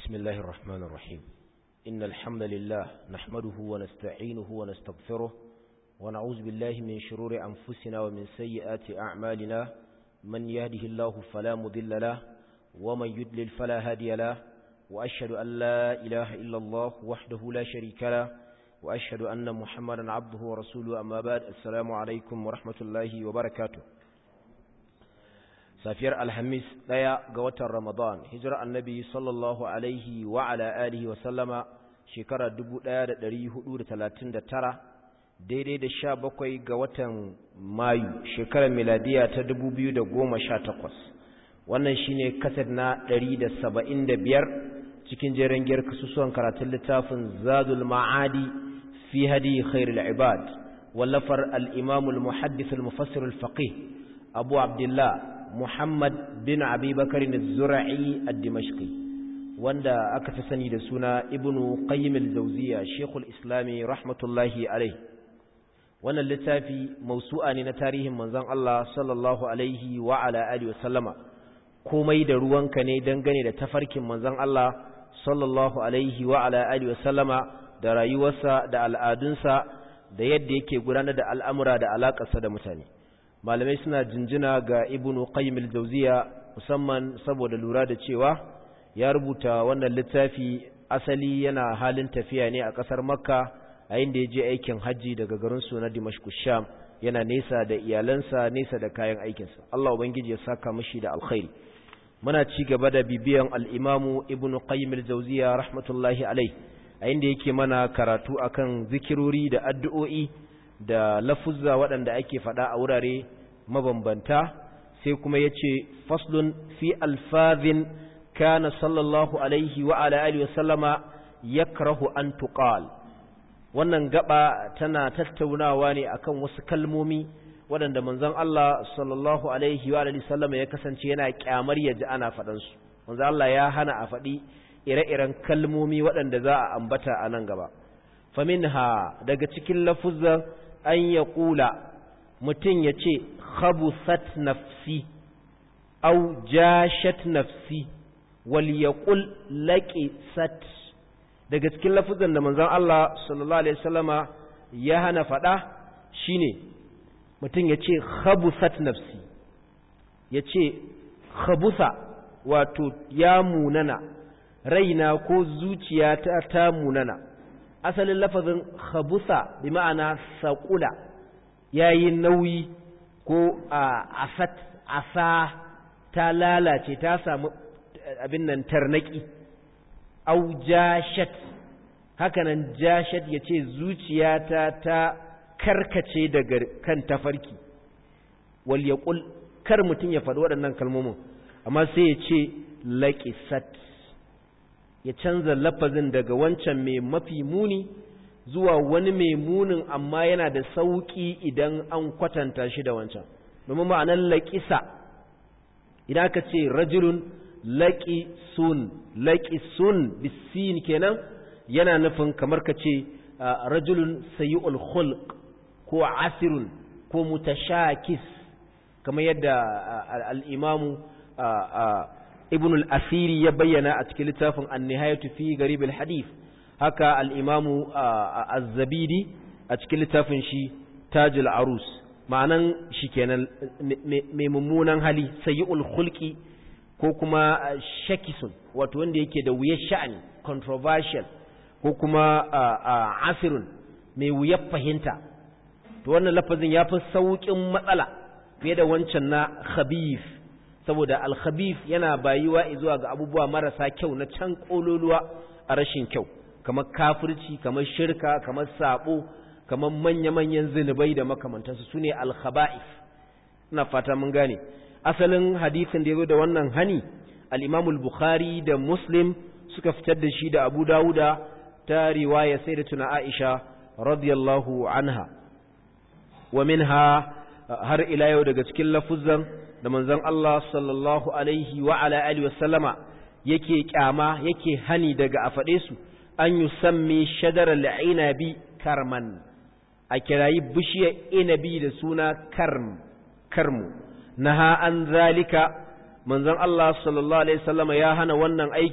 بسم الله الرحمن الرحيم إن الحمد لله نحمده ونستعينه ونستغفره ونعوذ بالله من شرور أنفسنا ومن سيئات أعمالنا من يهده الله فلا مضل له ومن يدلل فلا هادي له وأشهد أن لا إله إلا الله وحده لا شريك له وأشهد أن محمدا عبده ورسوله أما بعد السلام عليكم ورحمة الله وبركاته safiyar alhamis ɗaya ga watan ramadan hijirar annabi sallallahu alaihi wa ala alihi wa sallama shekara 1439 daidai da sha bakwai ga watan mayu shekarar miladiya ta 2018 wannan shine kasar na 175 cikin jerin giyar kasusuwan karatun littafin zadul ma'adi fi hadi khairul ibad wallafar al-imamul muhaddith al-mufassir al-faqih abu abdullah Muhammad bin Abi Bakar az-Zura'i ad-Dimashqi wanda aka fi sani da suna Ibn Qayyim al-Jawziyya Sheikhul Islami rahmatullahi alayhi wannan littafi mausu'a ne na tarihin manzon Allah sallallahu alaihi wa ala alihi wa sallama komai da ruwanka ne dangane da tafarkin manzon Allah sallallahu alaihi wa ala alihi wa sallama da rayuwarsa da al'adunsa da yadda yake gudanar da al'amura da alakarsa da mutane malamai suna jinjina ga ibnu qayyim al-jawziya musamman saboda lura da cewa ya rubuta wannan littafi asali yana halin tafiya ne a kasar makka a inda ya je aikin hajji daga garin su na dimashq sham yana nesa da iyalansa nesa da kayan aikinsa Allah ubangiji ya saka mishi da alkhairi muna ci gaba da bibiyan al-imamu ibnu qayyim al-jawziya rahmatullahi alayhi a inda yake mana karatu akan zikirori da addu'o'i da lafuzza waɗanda ake faɗa a wurare mabambanta sai kuma ya ce faslun fi alfazin kana sallallahu alaihi wa ala alihi wasallama yakrahu an tuqal wannan gaba tana tattaunawa ne akan wasu kalmomi waɗanda manzon Allah sallallahu alaihi wa alihi wasallama ya kasance yana kyamar ya ji ana faɗan su manzon Allah ya hana a faɗi ire-iren kalmomi waɗanda za a ambata a nan gaba faminha daga cikin lafuzzan an ya ƙula mutum ya ce khabusat nafsi au jashat nafsi wal yaqul laqisat daga cikin lafuzan da manzon Allah sallallahu alaihi wasallama ya hana fada shine mutum ya ce khabusat nafsi ya ce khabusa wato ya munana raina ko zuciyata ta munana asalin lafazin khabusa bi ma'ana saƙula yayi nauyi ko a asat asa ta lalace ta samu abin nan tarnaki au jashat hakanan jashat yace zuciyata ta karkace daga kan tafarki wal yaqul kar mutun ya faɗi waɗannan kalmomin amma sai ya ce laqisat ya canza lafazin daga wancan mai mafi muni zuwa wani mai munin amma yana da sauƙi idan an kwatanta shi da wancan domin ma'anar laƙisa idan aka ce rajulun laƙisun laƙisun bisin kenan yana nufin kamar ka ce rajulun sayi'ul khulq ko asirun ko mutashakis kamar yadda al'imamu ibn al-asiri ya bayyana a cikin littafin an-nihayatu fi garib al-hadith haka al-imamu az-zabidi a cikin littafin shi tajul arus ma'anan shi kenan mai mummunan hali sayyul khulqi ko kuma shakisun wato wanda yake da wuyar sha'ani controversial ko kuma asirun mai wuyar fahimta to wannan lafazin ya fi sauƙin matsala fiye da wancan na khabif saboda alkhabif yana bayuwa zuwa ga abubuwa marasa kyau na can kololuwa a rashin kyau kamar kafirci kamar shirka kamar sabo kamar manya-manyan zinubai da makamantansu sune alkhaba'if ina fata mun gane asalin hadisin da yazo da wannan hani al-Imam al-Bukhari da Muslim suka fitar da shi da Abu Dawuda ta riwaya sayyidatuna Aisha radiyallahu anha wa minha har ila yau daga cikin lafuzan da manzon Allah sallallahu alaihi wa ala alihi wasallama yake kyama yake hani daga a faɗe su an yusammi shadara al'inabi karman a kirayi bishiyar inabi da suna karm karmu naha an zalika manzon Allah sallallahu alaihi wasallama ya hana wannan aiki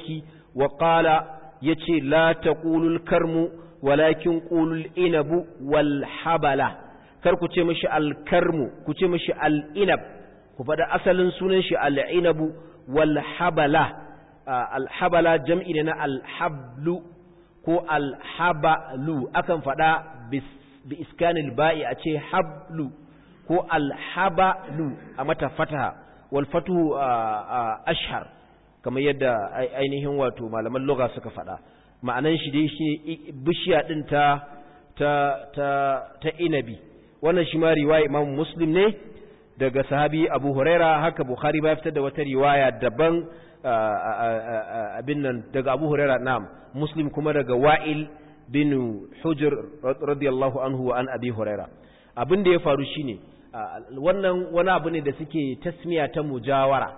wa qala yace la taqulul karmu walakin qulul inabu wal habala kar ku ce mishi al karmu ku ce mishi al inab ku faɗa asalin sunan shi al inabu wal habala al habala jam'i ne na al hablu ko al habalu akan faɗa bi iskanil ba'i a ce hablu ko al habalu a mata fataha wal fatuhu ashhar kamar yadda ainihin wato malaman lugha suka faɗa ma'anan shi dai shi bishiya din ta ta ta ta inabi wannan shi ma riwaya Imam Muslim ne daga sahabi Abu Huraira haka Bukhari ba fitar da wata riwaya daban abin nan daga Abu Huraira na'am Muslim kuma daga Wa'il bin Hujr radiyallahu anhu wa an Abi Huraira abin da ya faru shine wannan wani abu ne da suke tasmiya ta mujawara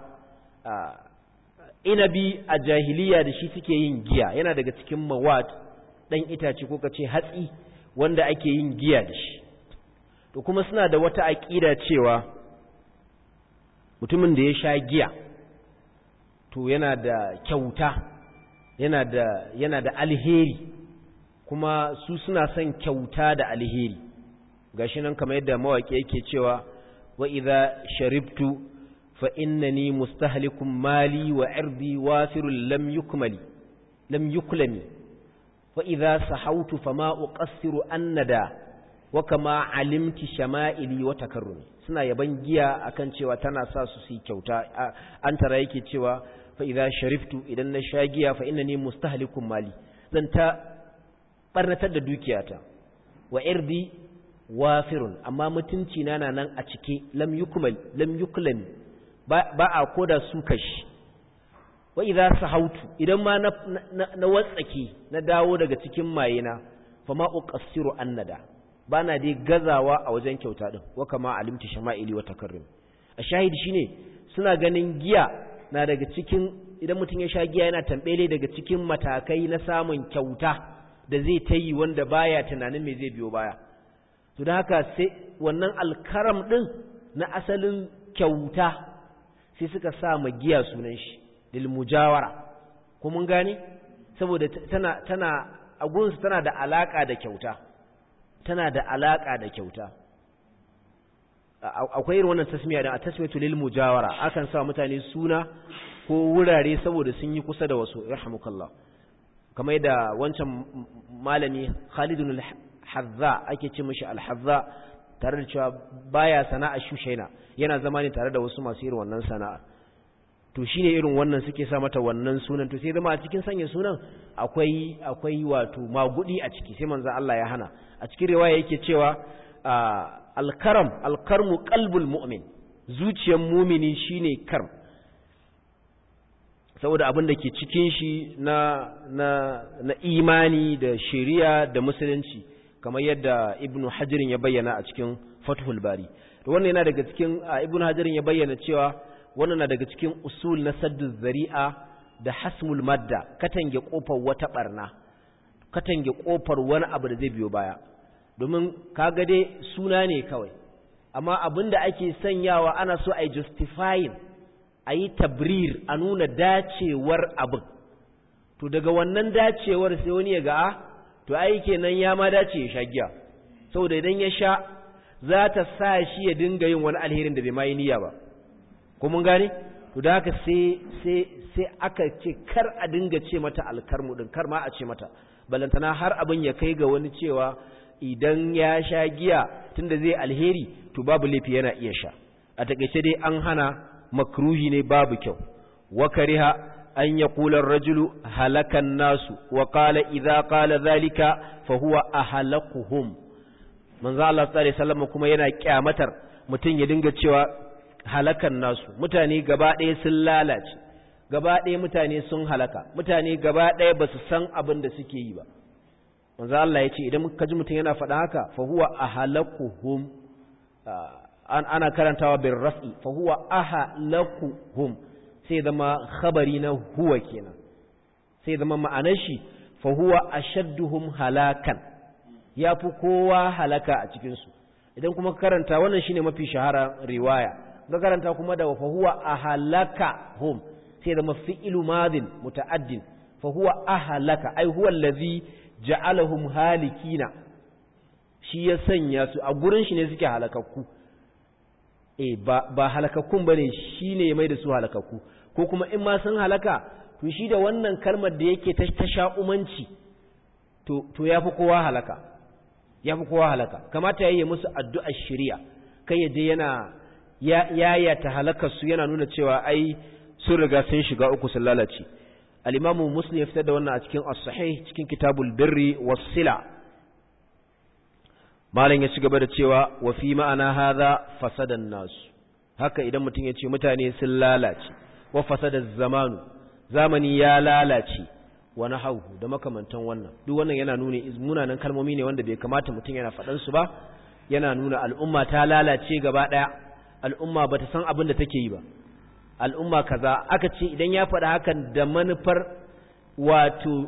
inabi a jahiliya da shi suke yin giya yana daga cikin mawad ɗan itace ko kace hatsi wanda ake yin giya da shi to kuma suna da wata aƙida cewa mutumin da ya sha giya to yana da kyauta yana da yana da alheri kuma su suna son kyauta da alheri gashi nan kamar yadda mawaƙi yake cewa wa idza sharibtu fa innani mustahlikum mali wa irdi wafirul lam yukmali lam yuklami wa idza sahawtu fama uqassiru annada wa kama alimti shama'ili wa takarrumi suna yaban giya akan cewa tana sa su su kyauta an tara yake cewa fa idza shariftu idan na sha giya fa innani mustahlikum mali zan ta barnatar da dukiyata wa irdi wafirun amma mutunci na nan a cike lam yukmal lam yuklam ba a koda su kashi wa idza sahautu idan ma na, na, watsake na dawo daga cikin mayena fa ma uqassiru annada bana dai gazawa a wajen kyauta din wa kama alimti shama'ili wa takarrum a shahidi shine suna ganin giya na daga cikin idan mutum ya sha giya yana tambele daga cikin matakai na samun kyauta da zai ta yi wanda baya tunanin me zai biyo baya to da haka sai wannan alkaram ɗin na asalin kyauta sai suka sa giya sunan shi lil mujawara ko mun gane saboda tana tana a gunsu tana da alaka da kyauta tana da alaka da kyauta akwai irin wannan tasmiya da tasmiyatu lil mujawara akan sa mutane suna ko wurare saboda sun yi kusa da wasu rahmukallah kamar da wancan malami Khalidun hazza ake ce mashi alhazza tare da cewa baya sana'a shushaina yana zama ne tare da wasu masu irin wannan sana'a to shine irin wannan suke sa mata wannan sunan to sai zama a cikin sanya sunan akwai akwai wato magudi a ciki sai manzo Allah ya hana a cikin riwaya yake cewa alkaram alkarmu qalbul mu'min zuciyar mumini shine karm saboda abin da ke cikin shi na na na imani da shari'a da musulunci kamar yadda ibnu hajirin ya bayyana a cikin fathul bari to wannan yana daga cikin ibnu hajirin ya bayyana cewa wannan na daga cikin usul na saddu zari'a da hasmul madda katange kofar wata barna katange kofar wani abu da zai biyo baya domin kaga dai suna ne kawai amma abinda ake sanyawa ana so a justifying a yi tabrir a nuna dacewar abin to daga wannan dacewar sai wani ya ga to ai kenan ya ma dace ya sha giya saboda idan ya sha za ta sa shi ya dinga yin wani alherin da bai ma yi niyya ba ko mun gane to da haka sai sai sai aka ce kar a dinga ce mata alkarmu din kar ma a ce mata balantana har abin ya kai ga wani cewa idan ya sha giya tunda zai alheri to babu laifi yana iya sha a takeice dai an hana makruhi ne babu kyau wa kariha an yaqula ar-rajulu halakan nasu wa qala idza qala dhalika fa huwa ahlakuhum manzo Allah sallallahu alaihi wasallam kuma yana kyamatar mutun ya dinga cewa halakan nasu mutane gaba ɗaya sun lalace gaba ɗaya mutane sun halaka mutane gaba ɗaya ba su san abin da suke yi ba manzo Allah ya ce idan ka ji mutum yana faɗa haka fa huwa ahlakuhum an ana karantawa bin raf'i fa huwa ahlakuhum sai zama khabari na huwa kenan sai zama ma'anar shi fa huwa ashadduhum halakan yafi kowa halaka a cikin su idan kuma karanta wannan shine mafi shahara riwaya ga karanta kuma da fa huwa ahlakahum sai zama fi'lu madin muta'addin fa huwa ahlaka ai huwa allazi ja'alahum halikina shi ya sanya su a gurin shi ne suke halakakku eh ba ba halakakkun bane shine ya mai da su halakakku ko kuma in ma sun halaka to shi da wannan kalmar da yake ta sha'umanci to to yafi kowa halaka yafi kowa halaka kamata yayi musu addu'ar shari'a kai ya je yana ya ta halakar su yana nuna cewa ai sun riga sun shiga uku sun lalace al-imamu muslim ya fitar da wannan a cikin as-sahih cikin kitabul birri was-sila malam ya ci gaba da cewa wa fi ma'ana hadha fasadan nasu haka idan mutum ya ce mutane sun lalace wa fasada zamanu zamani ya lalace wa nahawu da makamantan wannan duk wannan yana nuna munanan kalmomi ne wanda bai kamata mutum yana faɗan su ba yana nuna al'umma ta lalace gaba ɗaya al'umma bata san abin da take yi ba al'umma kaza aka ce idan ya faɗa hakan da manufar wato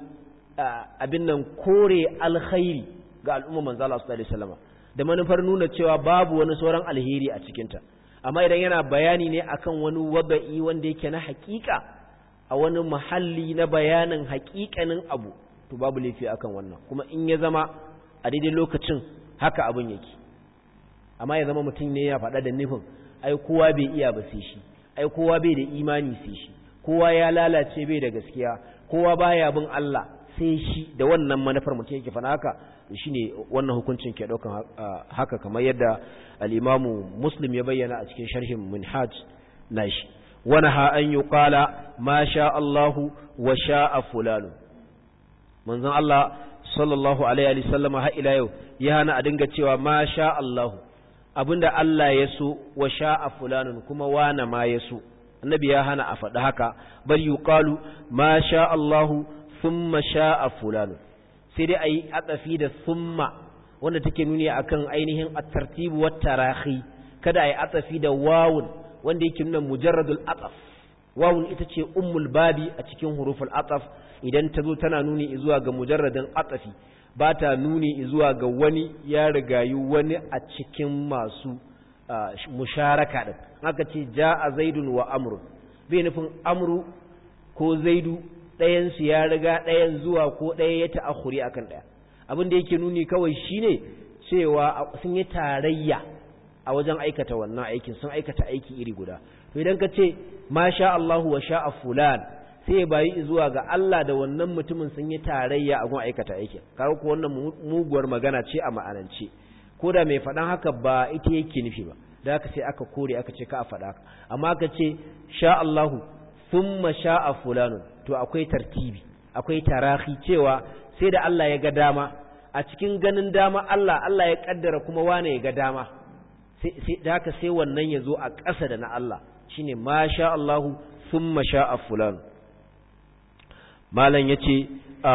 abin nan kore alkhairi ga al'umma manzo Allah sallallahu alaihi wasallam da manufar nuna cewa babu wani sauran alheri a cikin ta amma idan yana bayani ne akan wani wada'i wanda yake na hakika a wani mahalli na bayanin hakikanin abu to babu laifi akan wannan kuma in ya zama a daidai lokacin haka abin yake amma ya zama mutum ne ya faɗa da nufin ai kowa bai iya ba sai shi ai kowa bai da imani sai shi kowa ya lalace bai da gaskiya kowa baya bin Allah sai shi da wannan manufar mutum yake fana haka shine wannan hukuncin ke daukan haka kamar yadda al-Imamu Muslim ya bayyana a cikin sharhin Minhaj nashi wana ha an yuqala ma sha Allahu wa sha'a fulanu manzon Allah sallallahu alaihi wa sallama har ila yau ya hana a dinga cewa ma sha Allahu abinda Allah ya so wa sha'a fulanun kuma wana ma ya so annabi ya hana a faɗi haka bal yuqalu ma sha Allahu thumma sha'a fulanun sai dai ayi atsafi da thumma wanda take nuni akan ainihin at-tartib wa tarahi kada ayi atsafi da wawun wanda yake nuna mujarradul ataf wawun ita ce ummul babi a cikin huruful ataf idan ta zo tana nuni zuwa ga mujarradin atafi ba ta nuni zuwa ga wani ya rigayi wani a cikin masu musharaka din haka ce ja'a zaidun wa amru bai nufin amru ko zaidu ɗayan su ya riga ɗayan zuwa ko ɗaya ya ta'akhuri akan ɗaya abin da yake nuni kawai shine cewa sun yi tarayya a wajen aikata wannan aikin sun aikata aiki iri guda to idan ka ce ma sha Allahu wa sha'a fulan sai ya bayi zuwa ga Allah da wannan mutumin sun yi tarayya a gun aikata aikin kaga ko wannan muguwar magana ce a ma'anance ko da mai faɗan haka ba ita yake nufi ba da haka sai aka kore aka ce ka a faɗa haka amma aka ce sha Allahu thumma sha'a fulanun to akwai tartibi akwai tarahi cewa sai da Allah ya ga dama a cikin ganin dama Allah Allah ya kaddara kuma wane ya ga dama sai da haka sai wannan ya zo a ƙasa da na Allah shine ma sha Allahu thumma sha'a fulanun malam ya ce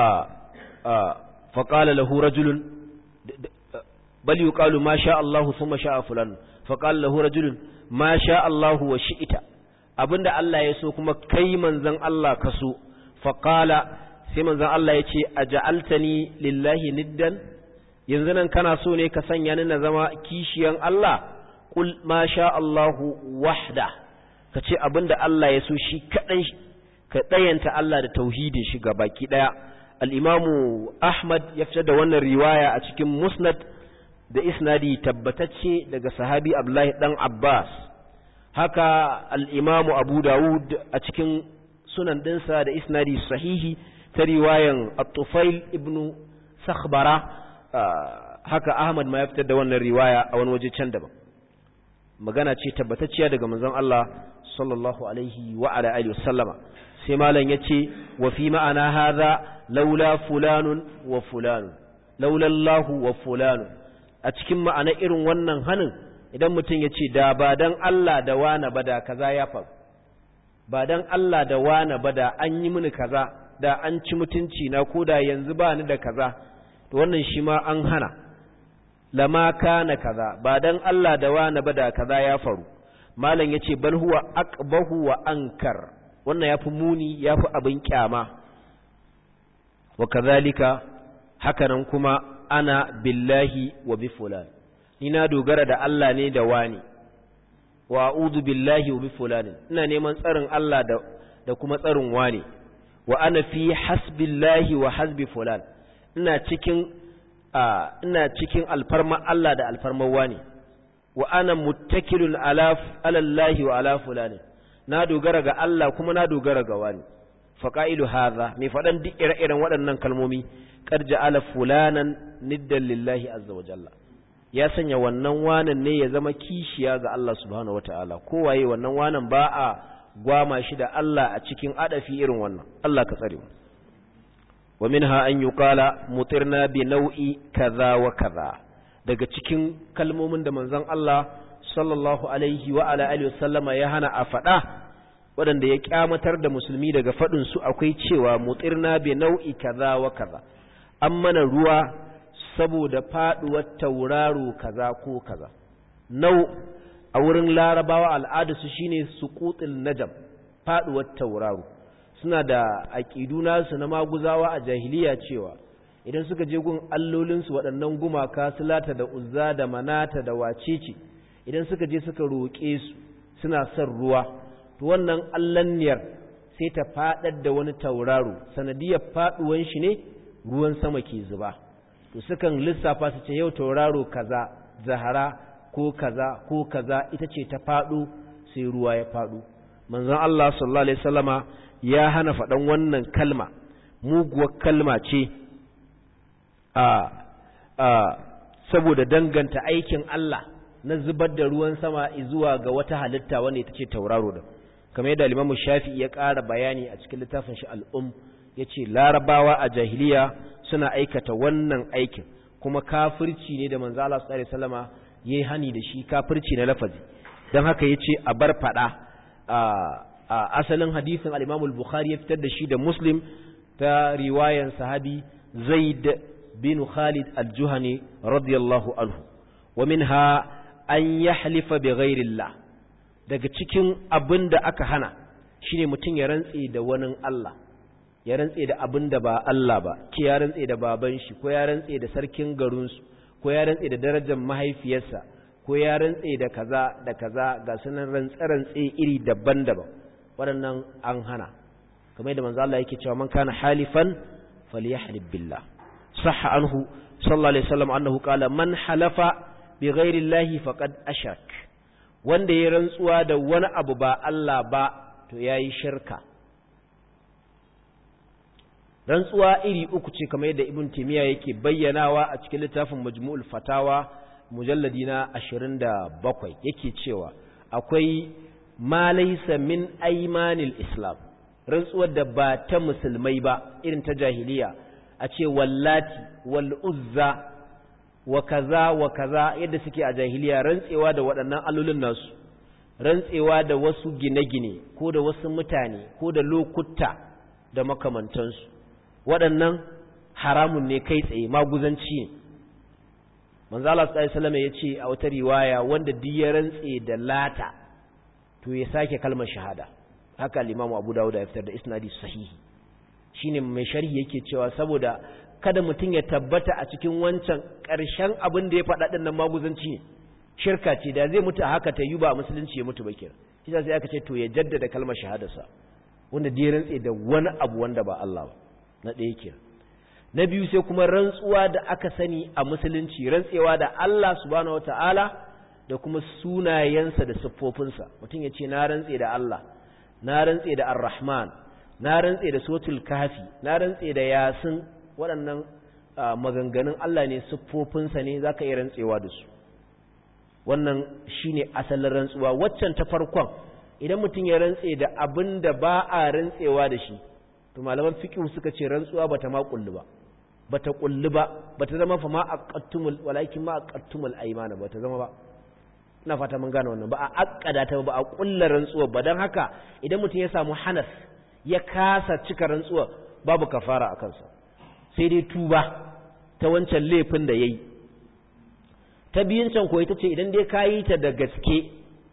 faƙala lahu rajulun bal yi ƙalu ma sha Allahu sun sha a fulan faƙala lahu rajulun ma sha Allahu wa shi'ita abinda Allah ya so kuma kai manzan Allah ka so faƙala sai manzan Allah ya ce a ja'altani lillahi niddan yanzu nan kana so ne ka sanya ni na zama kishiyan Allah kul ma sha Allahu wahda ka ce abinda Allah ya so shi kaɗan ka ɗayanta Allah da tauhidin shi ga baki ɗaya al'imamu Ahmad ya fitar da wannan riwaya a cikin musnad da isnadi tabbatacce daga sahabi Abdullahi ɗan Abbas haka al'imamu Abu Dawud a cikin sunan ɗinsa da isnadi sahihi ta riwayan At-Tufail ibn Sakhbara haka Ahmad ma ya fitar da wannan riwaya a wani waje can daban magana ce tabbatacciya daga manzon Allah sallallahu alaihi wa ala alihi wasallama sai malam yace wa fi ma'ana hadha laula fulanun wa fulanun laula Allahu wa fulanun a cikin ma'ana irin wannan hanin idan mutum yace da ba dan Allah da wani bada kaza ya faru ba dan Allah da wani bada an yi mini kaza da an ci mutunci na koda yanzu ba ni da kaza to wannan shi ma an hana lama kana kaza ba dan Allah da wani bada kaza ya faru malam yace bal huwa aqbahu wa ankar wannan yafi muni yafi abin kyama wa kadhalika hakanan kuma ana billahi wa bi fulan ni na dogara da Allah ne da wani wa a'udhu billahi wa bi fulan ina neman tsarin Allah da da kuma tsarin wani wa ana fi hasbillahi wa hasbi fulan ina cikin ina cikin alfarma Allah da alfarman wani wa ana muttakilun ala alallahi wa ala fulani na dogara ga Allah kuma na dogara ga wani faqailu hadha mai fadan duk ire-iren waɗannan kalmomi qad ja'ala fulanan niddan lillahi azza wa jalla ya sanya wannan wanan ne ya zama kishiya ga Allah subhanahu wataala kowaye wannan wanan ba a gwama shi da Allah a cikin adafi irin wannan Allah ka tsare mu wa minha an yuqala mutirna bi nau'i kaza wa kaza daga cikin kalmomin da manzon Allah sallallahu alaihi wa ala alihi wasallama ya hana a faɗa waɗanda ya kyamatar da musulmi daga faɗin su akwai cewa mutirna bi nau'i kaza wa kaza an mana ruwa saboda faɗuwar tauraro kaza ko kaza nau a wurin larabawa al'adarsu shine suqutul najam faɗuwar tauraro suna da aƙidu nasu na maguzawa a jahiliya cewa idan suka je gun allolinsu waɗannan gumaka sulata da uzza da manata da wacece idan suka je suka roƙe su suna son ruwa to wannan allanniyar sai ta faɗar da wani tauraro sanadiyar faɗuwan shi ne ruwan sama ke zuba to sukan lissafa su ce yau tauraro kaza zahara ko kaza ko kaza ita ce ta faɗo sai ruwa ya faɗo manzon Allah sallallahu alaihi wasallama ya hana faɗan wannan kalma muguwar kalma ce a a saboda danganta aikin Allah na zubar da ruwan sama zuwa ga wata halitta wanda ita ce tauraro da kamar yadda Imam Shafi'i ya ƙara bayani a cikin littafin shi al-Um yace larabawa a jahiliya suna aikata wannan aikin kuma kafirci ne da manzo Allah sallallahu alaihi wasallama yayi hani da shi kafirci na lafazi dan haka yace a bar fada a asalin hadisin al-Imam al-Bukhari ya fitar da shi da Muslim ta riwayan sahabi Zaid bin Khalid al-Juhani radiyallahu anhu wa minha an yahlifa bi ghairillah daga cikin abin da aka hana shine mutum ya rantse da wani Allah ya rantse da abin da ba Allah ba ki ya rantse da baban shi ko ya rantse da sarkin garinsu ko ya rantse da darajar mahaifiyarsa ko ya rantse da kaza da kaza ga sunan rantse-rantse iri daban-daban waɗannan an hana kamar yadda manzo Allah yake cewa man kana halifan falyahlib billah sahha anhu sallallahu alaihi wasallam annahu qala man halafa bi ghairi llahi faqad ashrak wanda ya rantsuwa da wani abu ba Allah ba to yayi shirka rantsuwa iri uku ce kamar yadda ibn timiya yake bayyanawa a cikin littafin majmu'ul fatawa mujalladi na 27 yake cewa akwai ma laysa min aymanil islam rantsuwar da ba ta musulmai ba irin ta jahiliya a ce wallati wal uzza wa kaza wa kaza yadda suke a jahiliya rantsewa da waɗannan allolin nasu rantsewa da wasu gine-gine ko da wasu mutane ko da lokuta da makamantansu waɗannan haramun ne kai tsaye maguzanci ne manzo Allah sallallahu alaihi ya ce a wata riwaya wanda duk ya rantse da lata to ya sake kalmar shahada haka al-Imam Abu Dawud ya fitar da isnadi sahihi shine mai sharhi yake cewa saboda kada mutum ya tabbata a cikin wancan ƙarshen abin da ya faɗa ɗin nan maguzanci ne shirka ce da zai mutu a haka ta yi ba musulunci ya mutu ba kira shi sai aka ce to ya jaddada kalmar shahadarsa wanda da ya rantse da wani abu wanda ba Allah ba na ɗaya kira na biyu sai kuma rantsuwa da aka sani a musulunci rantsewa da Allah subhanahu wataala da kuma sunayensa da siffofinsa mutum ya ce na rantse da Allah na rantse da Ar-Rahman na rantse da Suratul Kahfi na rantse da Yasin waɗannan maganganun Allah ne siffofinsa ne zaka iya rantsewa da su wannan shine asalin rantsuwa waccan ta farkon idan mutum ya rantse da abin da ba a rantsewa da shi to malaman fiqh suka ce rantsuwa bata ma kullu ba bata kullu ba bata zama fa ma aqattumul walakin ma aqattumul aymana bata zama ba ina fata mun gane wannan ba a akkada ta ba a kullu rantsuwa ba dan haka idan mutum ya samu hanas ya kasa cika rantsuwa babu kafara a kansa sai dai tuba ta wancan laifin da yayi ta biyun can ko ita ce idan dai kayi ta da gaske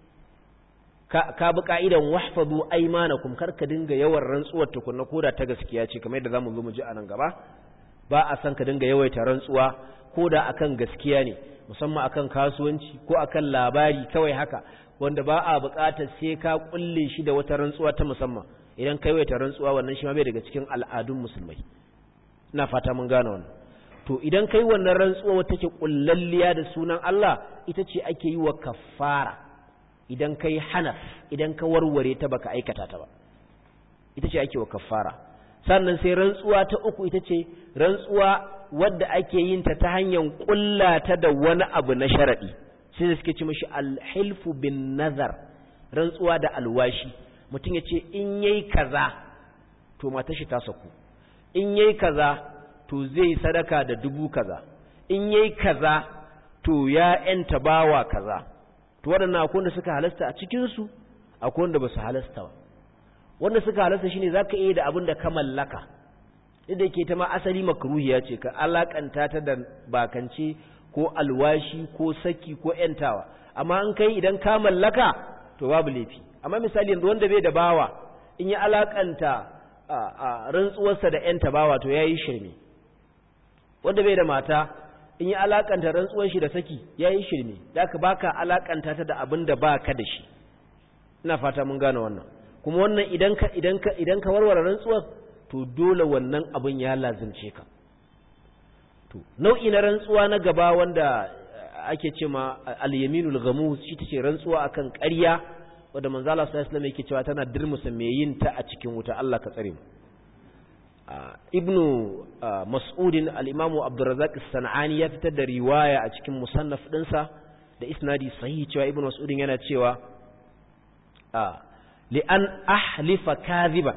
ka bi ka'idan wahfazu aymanakum kar ka dinga yawan rantsuwar tukunna koda ta gaskiya ce kamar yadda zamu zo mu ji a nan gaba ba a san ka dinga yawaita rantsuwa koda akan gaskiya ne musamman akan kasuwanci ko akan labari kawai haka wanda ba a buƙatar sai ka kulle shi da wata rantsuwa ta musamman idan kai waita rantsuwa wannan shi ma bai daga cikin al'adun musulmai ina fata mun gane wannan to idan kai wannan rantsuwa wata ke kullalliya da sunan Allah ita ce ake yi wa kafara idan kai hanaf idan ka warware ta baka aikata ta ba ita ce ake wa kafara sannan sai rantsuwa ta uku ita ce rantsuwa wadda ake yin ta ta hanyar kullata da wani abu na sharadi sai da suke ci mashi alhilfu bin nazar rantsuwa da alwashi mutum ya ce in yayi kaza to matar shi ta saku in yayi kaza to zai sadaka da dubu kaza in yayi kaza to ya yanta bawa kaza to waɗannan akwai wanda suka halasta a cikin su akwai wanda ba su halasta ba wanda suka halasta shine zaka iya da abin da ka mallaka inda yake ta ma asali makruhiya ce ka alakanta ta da bakance ko alwashi ko saki ko yantawa amma an kai idan ka mallaka to babu laifi amma misali yanzu wanda bai da bawa in ya alakanta a rantsuwarsa da yanta bawa to yayi shirme wanda bai da mata in ya alakanta rantsuwar shi da saki yayi shirme zaka baka alakanta ta da abin da baka da shi ina fata mun gane wannan kuma wannan idan ka idan ka idan ka warware rantsuwar to dole wannan abin ya lazimce ka to nau'i na rantsuwa na gaba wanda ake ce ma al-yaminul ghamus shi tace rantsuwa akan ƙarya wanda manzo Allah sallallahu alaihi wasallam yake cewa tana dirmusa mai yin ta a cikin wuta Allah ka tsare mu ibnu mas'udin al-imam Abdurrazzaq as-Sanani ya fitar da riwaya a cikin musannaf dinsa da isnadi sahihi cewa ibnu mas'udin yana cewa li an ahlifa kadhiba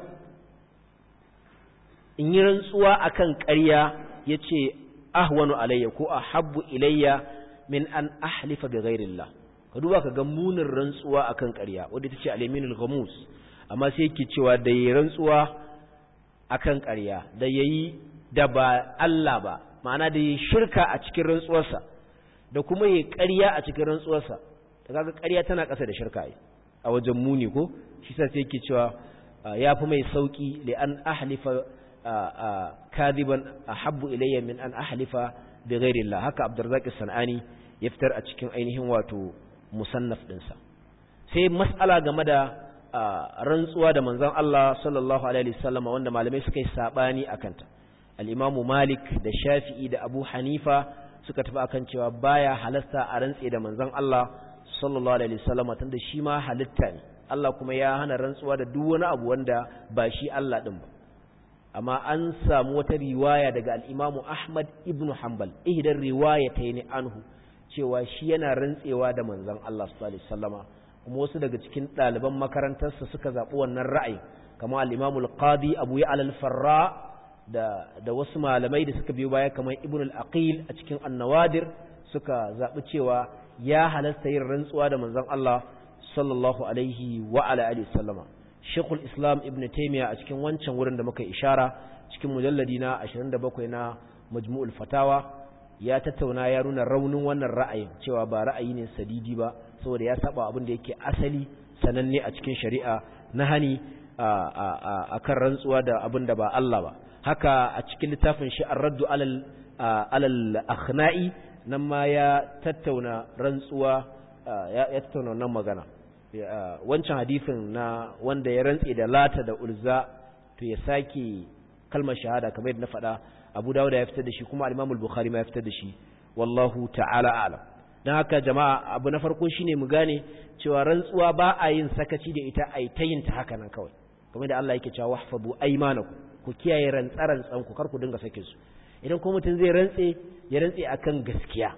in yi rantsuwa akan ƙarya yace ahwanu alayya ko ahabbu ilayya min an ahlifa bi ghairillah ka duba ka ga munin rantsuwa akan ƙarya wanda tace al-yaminul ghamus amma sai yake cewa da yi rantsuwa akan ƙarya da yayi da ba Allah ba ma'ana da yi shirka a cikin rantsuwarsa da kuma yi ƙarya a cikin rantsuwarsa da kaga ƙarya tana ƙasa da shirka ai a wajen muni ko shi sa sai yake cewa yafi mai sauki li an ahlifa kadiban ahabbu ilayya min an ahlifa bi ghairi Allah haka Abdurrazzaq as-Sanani ya fitar a cikin ainihin wato musannaf dinsa sai mas'ala game da rantsuwa da manzon Allah sallallahu alaihi wasallam wanda malamai suka yi sabani akan ta al-Imam Malik da Shafi'i da Abu Hanifa suka tafi akan cewa baya halasta a rantse da manzon Allah sallallahu alaihi wasallam tunda shi ma halitta ne Allah kuma ya hana rantsuwa da duk wani abu wanda ba shi Allah din ba amma an samu wata riwaya daga al-Imam Ahmad ibn Hanbal ihdar riwayatayn anhu cewa shi yana rantsewa da manzon Allah sallallahu alaihi wasallama kuma wasu daga cikin ɗaliban makarantarsa suka zaɓi wannan ra'ayi kamar al-Imam al-Qadi Abu Ya'la al-Farra da da wasu malamai da suka biyo baya kamar Ibn al-Aqil a cikin An-Nawadir suka zaɓi cewa ya halasta yin rantsuwa da manzon Allah sallallahu alaihi wa ala alihi wasallama Sheikhul Islam Ibn Taymiyyah a cikin wancan wurin da muka ishara cikin mujalladi na 27 na Majmu'ul Fatawa ya tattauna ya nuna raunin wannan ra'ayin cewa ba ra'ayi ne sadidi ba saboda ya saba abin da yake asali sananne a cikin shari'a na hani a kan rantsuwa da abin da ba Allah ba haka a cikin littafin shi ar-raddu alal alal akhna'i nan ma ya tattauna rantsuwa ya tattauna wannan magana wancan hadisin na wanda ya rantse da lata da ulza to ya sake kalmar shahada kamar yadda na faɗa abu dawuda ya fitar da shi kuma al-imam al-bukhari ma ya fitar da shi wallahu ta'ala a'lam dan haka jama'a abu na farko shine mu gane cewa rantsuwa ba a yin sakaci da ita ai ta yin ta haka nan kawai kamar da Allah yake cewa wahfazu aymanakum ku kiyaye rantsaran tsanku kar ku dinga sake su idan ko mutum zai rantse ya rantse akan gaskiya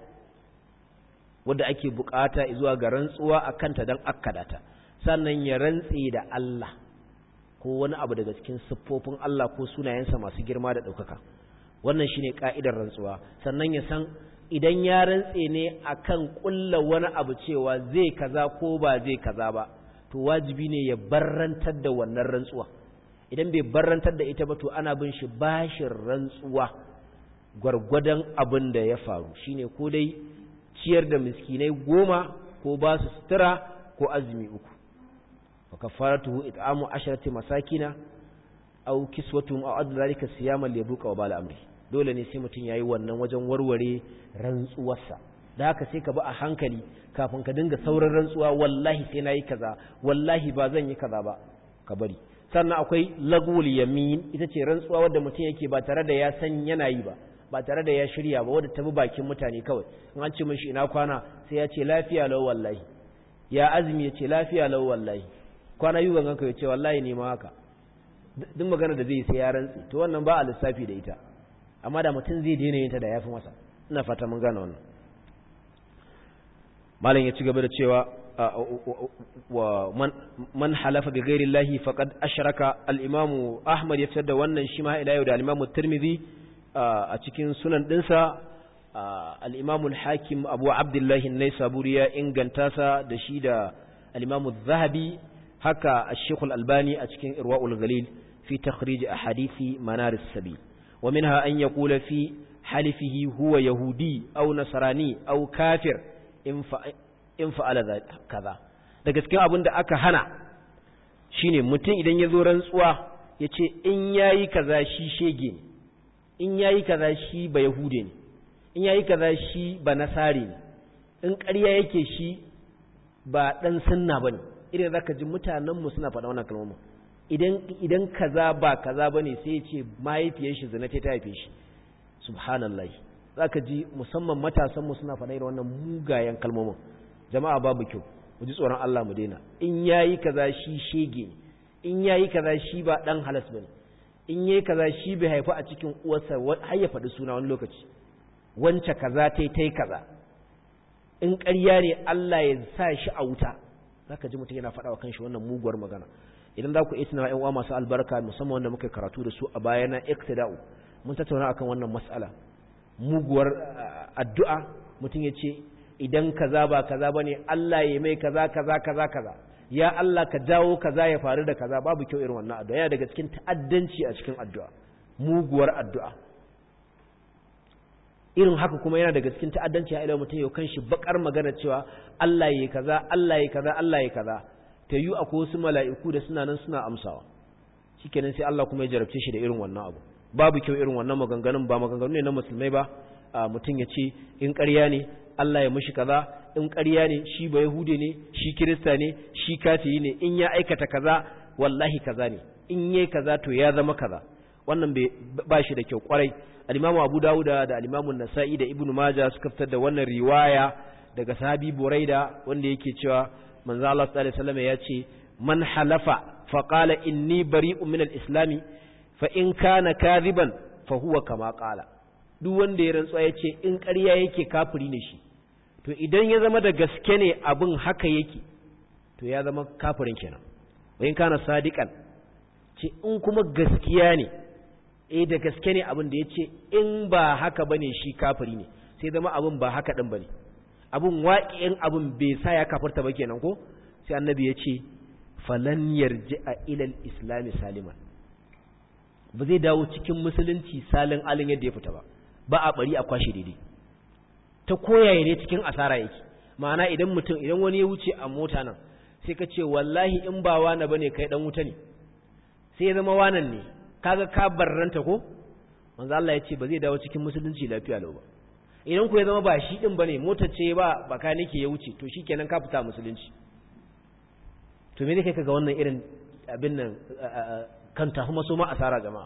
wanda ake bukata zuwa ga rantsuwa akan ta dan akkadata sannan ya rantse da Allah ko wani abu daga cikin siffofin Allah ko sunayensa masu girma da ɗaukaka wannan shine ka'idar rantsuwa sannan ya san idan ya rantse ne akan kulla wani abu cewa zai kaza ko ba zai kaza ba to wajibi ne ya barrantar da wannan rantsuwa idan bai barrantar da ita ba to ana bin shi bashin rantsuwa gwargwadon abin da ya faru shine ko dai ciyar da miskinai goma ko ba su sutura ko azumi uku wa kafaratuhu it'amu asharati masakina aw kiswatuhum aw adla zalika siyaman liyabuqa wa bala amri dole ne sai mutum yayi wannan wajen warware rantsuwarsa da haka sai ka bi a hankali kafin ka dinga sauran rantsuwa wallahi sai nayi kaza wallahi ba zan yi kaza ba ka bari sannan akwai lagwul yamin ita ce rantsuwa wadda mutum yake ba tare da ya san yana yi ba ba tare da ya shirya ba wadda ta bi bakin mutane kawai in an ce mishi ina kwana sai ya ce lafiya lau wallahi ya azumi ya ce lafiya lau wallahi kwana yi gangan ka ya ce wallahi ne ma haka duk magana da zai sai ya rantsi to wannan ba a lissafi da ita amma da mutum zai daina yin ta da yafi masa ina fata mun gane wannan malam ya ci gaba da cewa wa man halafa bi ghairi llahi faqad ashraka al-imam ahmad ya fitar da wannan shi ma ila yau da al-imam tirmidhi a cikin sunan dinsa al-imam al-hakim abu abdullah an-naisaburi ya inganta sa da shi da al-imam az-zahabi haka al-shaykh al-albani a cikin irwaul ghalil fi takhrij ahadithi manar as-sabil wa minha an yaqula fi halifihi huwa yahudi aw nasrani aw kafir in fa'ala kaza da gaske abin da aka hana shine mutum idan ya zo rantsuwa ya ce in yayi kaza shi shege ne in yayi kaza shi ba yahude ne in yayi kaza shi ba nasari ne in ƙarya yake shi ba ɗan sunna ba ne idan za ka ji mutanenmu suna faɗa wannan kalmomin idan idan kaza ba kaza ba ne sai ya ce mahaifiyar shi zina ta haife shi subhanallah za ka ji musamman matasanmu suna faɗa irin wannan mugayen kalmomin jama'a babu kyau mu ji tsoron Allah mu daina in yayi kaza shi shege ne in yayi kaza shi ba dan halas bane in yayi kaza shi bai haifa a cikin uwarsa har ya faɗi suna wani lokaci wance kaza tai tai kaza in ƙarya ne Allah ya sa shi a wuta zaka ji mutum yana faɗa wa kanshi wannan muguwar magana idan za ku iya tunawa ƴan uwa masu albarka musamman wanda muka karatu da su a baya na iktida'u mun tattauna akan wannan mas'ala muguwar addu'a mutum ya ce idan kaza ba kaza bane Allah ya mai kaza kaza kaza kaza ya Allah ka jawo kaza ya faru da kaza babu kyau irin wannan addu'a yana daga cikin ta'addanci a cikin addu'a muguwar addu'a irin haka kuma yana daga cikin ta'addanci a ila mutum yau kanshi bakar magana cewa Allah ya kaza Allah ya kaza Allah ya kaza ta yi akwai wasu mala'iku da suna nan suna amsawa shikenan sai Allah kuma ya jarabce shi da irin wannan abu babu kyau irin wannan maganganun ba maganganu ne na musulmai ba mutum ya ce in ƙarya ne Allah ya mushi kaza in ƙarya ne shi ba Yahude ne shi Kirista ne shi kafiri ne in ya aikata kaza wallahi kaza ne in yayi kaza to ya zama kaza wannan ba shi da kyau kwarai al-Imam Abu Dawud da al-Imam An-Nasa'i da Ibn Majah suka fitar da wannan riwaya daga sahabi Buraida wanda yake cewa manzo Allah sallallahu alaihi wasallam ya ce man halafa fa qala inni bari'un min al-islam fa in kana kadhiban fa huwa kama qala duk wanda ya rantsuwa ya ce in ƙarya yake kafiri ne shi to idan ya zama da gaske ne abin haka yake to ya zama kafirin kenan wayin kana sadiqan ce in kuma gaskiya ne eh da gaske ne abin da ya ce in ba haka bane shi kafiri ne sai zama abin ba haka din bane abin waƙi'in abin bai sa ya kafirta ba kenan ko sai annabi ya ce falan yarji'a ila al-islam saliman ba zai dawo cikin musulunci salin alin yadda ya fita ba ba a bari a kwashe daidai ta koyaye ne cikin asara yake ma'ana idan mutum idan wani ya wuce a mota nan sai ka ce wallahi in ba wani bane kai dan wuta ne sai ya zama wanan ne kaga ka barranta ko manzo Allah ya ce ba zai dawo cikin musulunci lafiya lau ba idan ku ya zama ba shi din bane motar ce ba baka nake ya wuce to shikenan ka fita musulunci to me ne kai kaga wannan irin abin nan kan tafi maso ma asara jama'a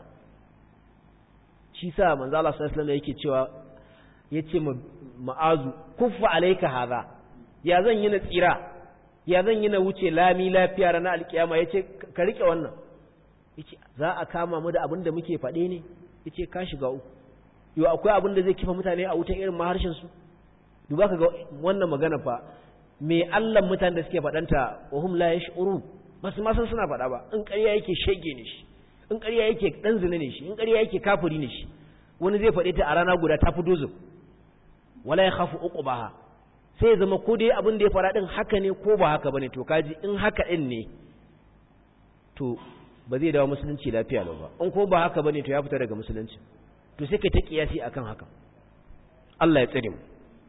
shi sa manzo Allah sallallahu alaihi yake cewa yace ma'azu kuffa alayka hadha ya zan yi na tsira ya zan yi na wuce lami lafiya ranar alkiyama yace ka rike wannan yace za a kama mu da abin da muke faɗe ne yace ka shiga uku yo akwai abin da zai kifa mutane a wutan irin maharshen su duba ka ga wannan magana fa me Allah mutanen da suke faɗanta wa hum la yash'urun basu ma san suna faɗa ba in ƙarya yake shege ne shi in ƙarya yake ɗan zina ne shi in ƙarya yake kafiri ne shi wani zai faɗe ta a rana guda ta fi dozin wala ya khafu uqbaha sai ya zama ko dai abin da ya fara din haka ne ko ba haka bane to kaji in haka din ne to ba zai dawo musulunci lafiya lau ba in ko ba haka bane to ya fita daga musulunci to sai kai ta kiyasi akan haka Allah ya tsare mu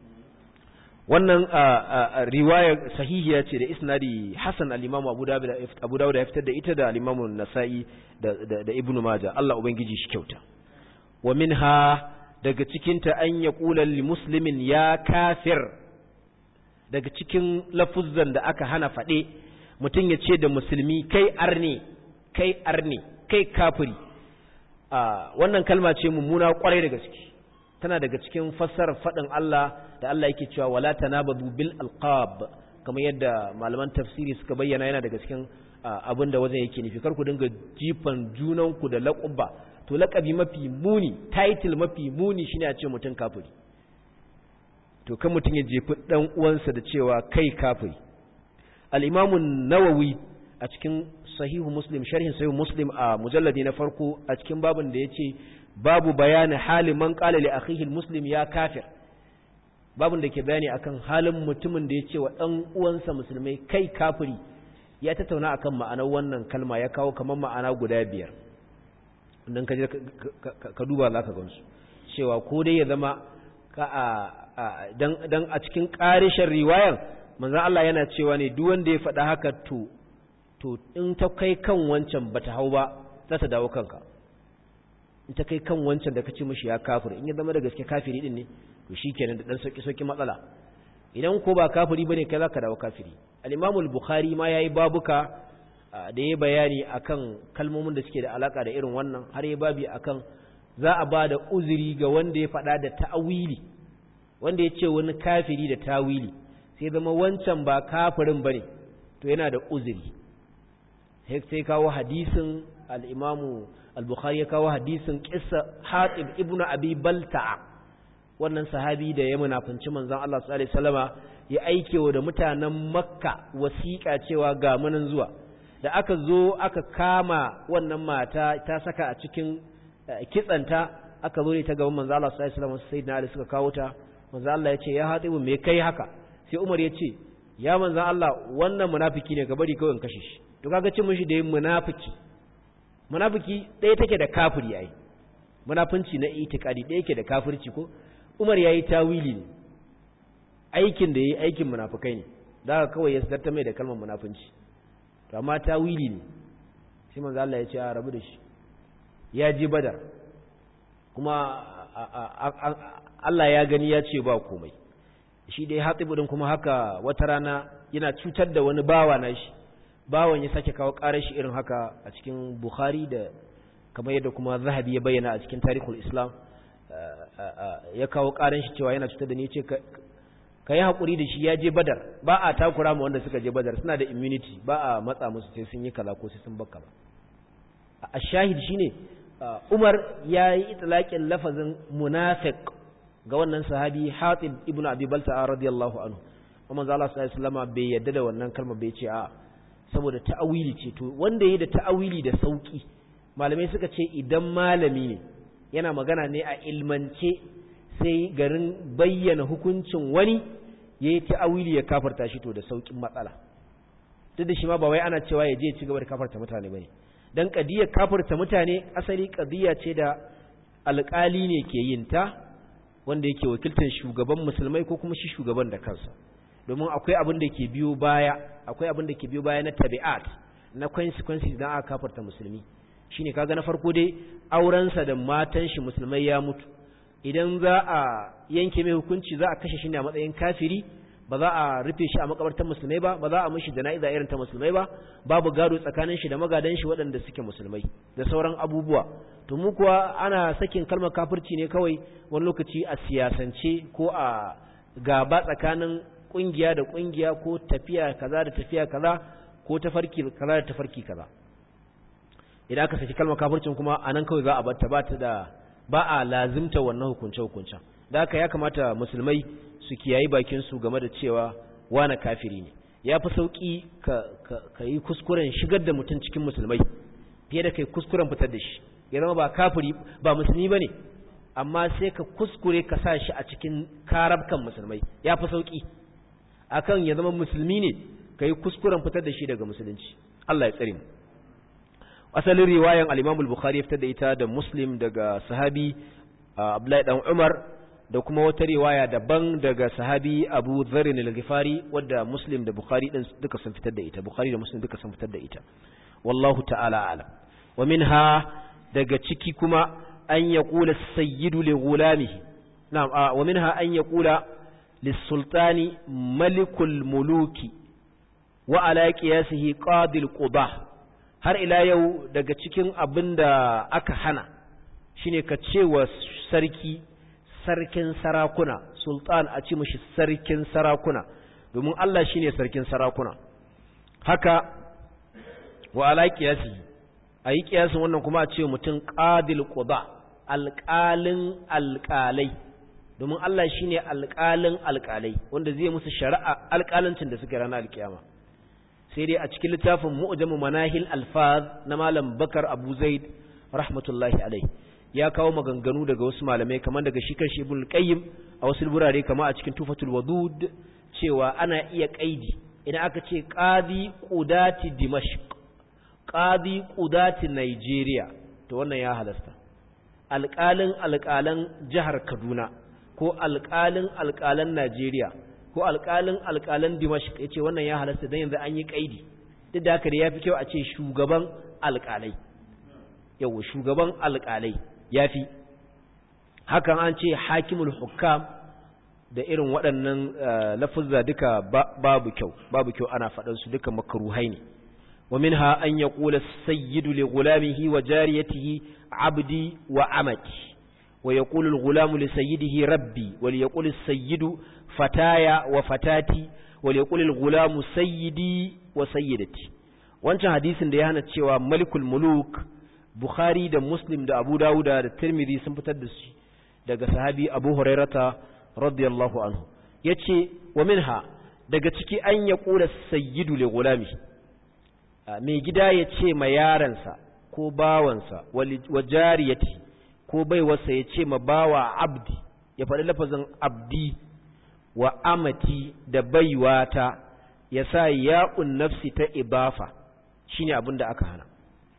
wannan riwaya sahihiya ce da isnadi Hassan al-Imam Abu Dawud Abu Dawud ya fitar da ita da al-Imam Nasa'i da da Ibn Majah Allah ubangiji shi kyauta wa minha daga cikin ta an yaqula lil muslimin ya kafir daga cikin lafuzzan da aka hana fade mutum ya ce da musulmi kai arne kai arni kai kafiri wannan kalma ce mummuna kwarai da gaske tana daga cikin fassarar faɗin Allah da Allah yake cewa wala tanabadu bil alqab kamar yadda malaman tafsiri suka bayyana yana daga cikin abin da wajen yake nufi kar ku dinga jifan junanku da laƙuba to laƙabi mafi muni title mafi muni shine a ce mutum kafiri to kan mutum ya jefi dan uwansa da cewa kai kafiri al-Imam nawawi a cikin sahihu Muslim sharhin sahihu Muslim a mujalladi na farko a cikin babin da yace babu bayani halin man qala li akhihi muslim ya kafir babin da ke bayani akan halin mutumin da yace wa dan uwansa musulmai kai kafiri ya tattauna akan ma'anar wannan kalma ya kawo kamar ma'ana guda biyar dan ka ka duba zaka gansu cewa ko dai ya zama ka a dan a cikin ƙarishin riwayar manzon Allah yana cewa ne duk wanda ya faɗa haka to to in ta kai kan wancan bata hau ba za ta dawo kanka in ta kai kan wancan da kace mishi ya kafir in ya zama da gaske kafiri din ne to shikenan da dan sauki sauki matsala idan ko ba kafiri bane kai zaka dawo kafiri al-Imam al-Bukhari ma yayi babuka da yayi bayani akan kalmomin da suke da alaka da irin wannan har yayi babi akan za a ba da uzuri ga wanda ya faɗa da ta'awili wanda ya ce wani kafiri da tawili sai zama wancan ba kafirin bane to yana da uzuri sai kawo hadisin al-Imam al-Bukhari ya kawo hadisin kissa Hatib ibn Abi Balta'a wannan sahabi da ya munafinci manzon Allah sallallahu alaihi wasallama ya aikewa da mutanen Makka wasiƙa cewa ga munan zuwa da aka zo aka kama wannan mata ta saka a cikin kitsanta aka zo ne ta gaban manzon Allah sallallahu alaihi wasallama sayyidina Ali suka kawo ta manzon Allah ya ce ya Hatibu me kai haka sai Umar ya ce ya manzon Allah wannan munafiki ne ga bari kawai in kashe shi to kaga cin mishi da yin munafiki munafiki ɗaya take da kafiri yayi munafinci na itikadi ɗaya yake da kafirci ko Umar yayi tawili ne aikin da yayi aikin munafikai ne da kawai ya sarta mai da kalmar munafinci to amma tawili ne sai manzo Allah ya ce a rabu da shi ya ji badar kuma Allah ya gani ya ce ba komai shi dai hatibu din kuma haka wata rana yana cutar da wani bawa na shi bawan ya sake kawo ƙarar shi irin haka a cikin Bukhari da kamar yadda kuma Zahabi ya bayyana a cikin Tarikhul Islam ya kawo ƙarar shi cewa yana cutar da ni ce ka yi haƙuri da shi ya je Badar ba a takura ma wanda suka je Badar suna da immunity ba a matsa musu sai sun yi kaza ko sai sun bakka ba a shahid shine Umar ya yi itlaqin lafazin munafiq ga wannan sahabi Hatib ibn Abi Balta'a radiyallahu anhu kuma manzo Allah sallallahu alaihi wasallam bai yadda da wannan kalma bai ce a saboda ta'awili ce to wanda yayi da ta'awili da sauki malamai suka ce idan malami ne yana magana ne a ilmance sai garin bayyana hukuncin wani yayi ta'awili ya kafarta shi to da saukin matsala duk da shi ma ba wai ana cewa ya je ci gaba da kafarta mutane bane dan kadiyar kafarta mutane asali kadiya ce da alƙali ne ke yin ta wanda yake wakiltar shugaban musulmai ko kuma shi shugaban da kansa domin akwai abin da ke biyo baya akwai abin da ke biyo baya na tabi'at na consequences dan aka kafarta musulmi shine kaga na farko dai aurensa da matan shi musulmai ya mutu idan za a yanke mai hukunci za a kashe shi ne a matsayin kafiri ba za a rufe shi a makabartar musulmai ba ba za a mishi jana'iza irin ta musulmai ba babu gado tsakanin shi da magadan shi waɗanda suke musulmai da sauran abubuwa to mu kuwa ana sakin kalmar kafirci ne kawai wani lokaci a siyasance ko a gaba tsakanin kungiya da kungiya ko tafiya kaza da tafiya kaza ko tafarki kaza da tafarki kaza idan aka saki kalmar kafircin kuma anan kawai za a bar ta ba ta da ba a lazimta wannan hukunce hukuncen da haka ya kamata musulmai su kiyayi bakin su game da cewa wani kafiri ne ya fi sauki ka, ka, ka yi kuskuren shigar da mutum cikin musulmai fiye da kai kuskuren fitar da shi ya zama ba kafiri ba musulmi ba ne amma sai ka kuskure ka sa shi a cikin karabkan musulmai ya fi sauki akan ya zama musulmi ne ka yi kuskuren fitar da shi daga musulunci Allah ya tsare mu asalin riwayan al-Imam al-Bukhari ya fitar da ita da Muslim daga sahabi Abdullahi dan Umar da kuma wata riwaya daban daga sahabi Abu Dharr al-Ghifari wadda Muslim da Bukhari din duka sun fitar da ita Bukhari da Muslim duka sun fitar da ita wallahu ta'ala alam wa minha daga ciki kuma an yaqula as-sayyidu li ghulamihi na'am wa minha an yaqula lis-sultani malikul muluki wa ala qiyasihi qadil qudah har ila yau daga cikin abin da aka hana shine ka ce wa sarki sarkin sarakuna sultan a ci mashi sarkin sarakuna domin Allah shine sarkin sarakuna haka wa ala qiyasi ayi kiyasin wannan kuma a ce mutum qadil quda alqalin alqalai domin Allah shine alqalin alqalai wanda zai musu shari'a alqalancin da suke ranar alkiyama sai dai a cikin littafin mu'jamu manahil alfaz na malam bakar abu zaid rahmatullahi alai ya kawo maganganu daga wasu malamai kamar daga shi kan ibn qayyim a wasu burare kamar a cikin tufatul wadud cewa ana iya kaidi idan aka ce qadi qudati dimashq qadi qudati nigeria to wannan ya halasta alƙalin alƙalan jihar kaduna ko alƙalin alƙalan najeriya ko alƙalin alƙalan dimashq ya ce wannan ya halasta don yanzu an yi ƙaidi duk da haka da ya fi kyau a ce shugaban alƙalai yawa shugaban alƙalai ya fi hakan an ce hakimul hukam da irin waɗannan lafuzza duka babu kyau babu kyau ana faɗansu duka makaruhai ne wa minha an yaqula sayyidu li ghulamihi wa jariyatihi abdi wa amati wa yaqulu al-ghulamu li sayyidihi rabbi wa yaqulu as-sayyidu fataya wa fatati wa yaqulu al-ghulamu sayyidi wa sayyidati wancan hadisin da ya hana cewa malikul muluk bukhari da muslim da abu dauda da tirmidhi sun fitar da shi daga sahabi abu hurairata radiyallahu anhu yace wa minha daga ciki an ya kula sayyidu li gulami mai gida ya ce ma yaransa ko bawansa wa jariyati ko baiwarsa ya ce ma bawa abdi ya faɗi lafazin abdi wa amati da baiwata ya sa ya'un nafsi ta ibafa shine abin da aka hana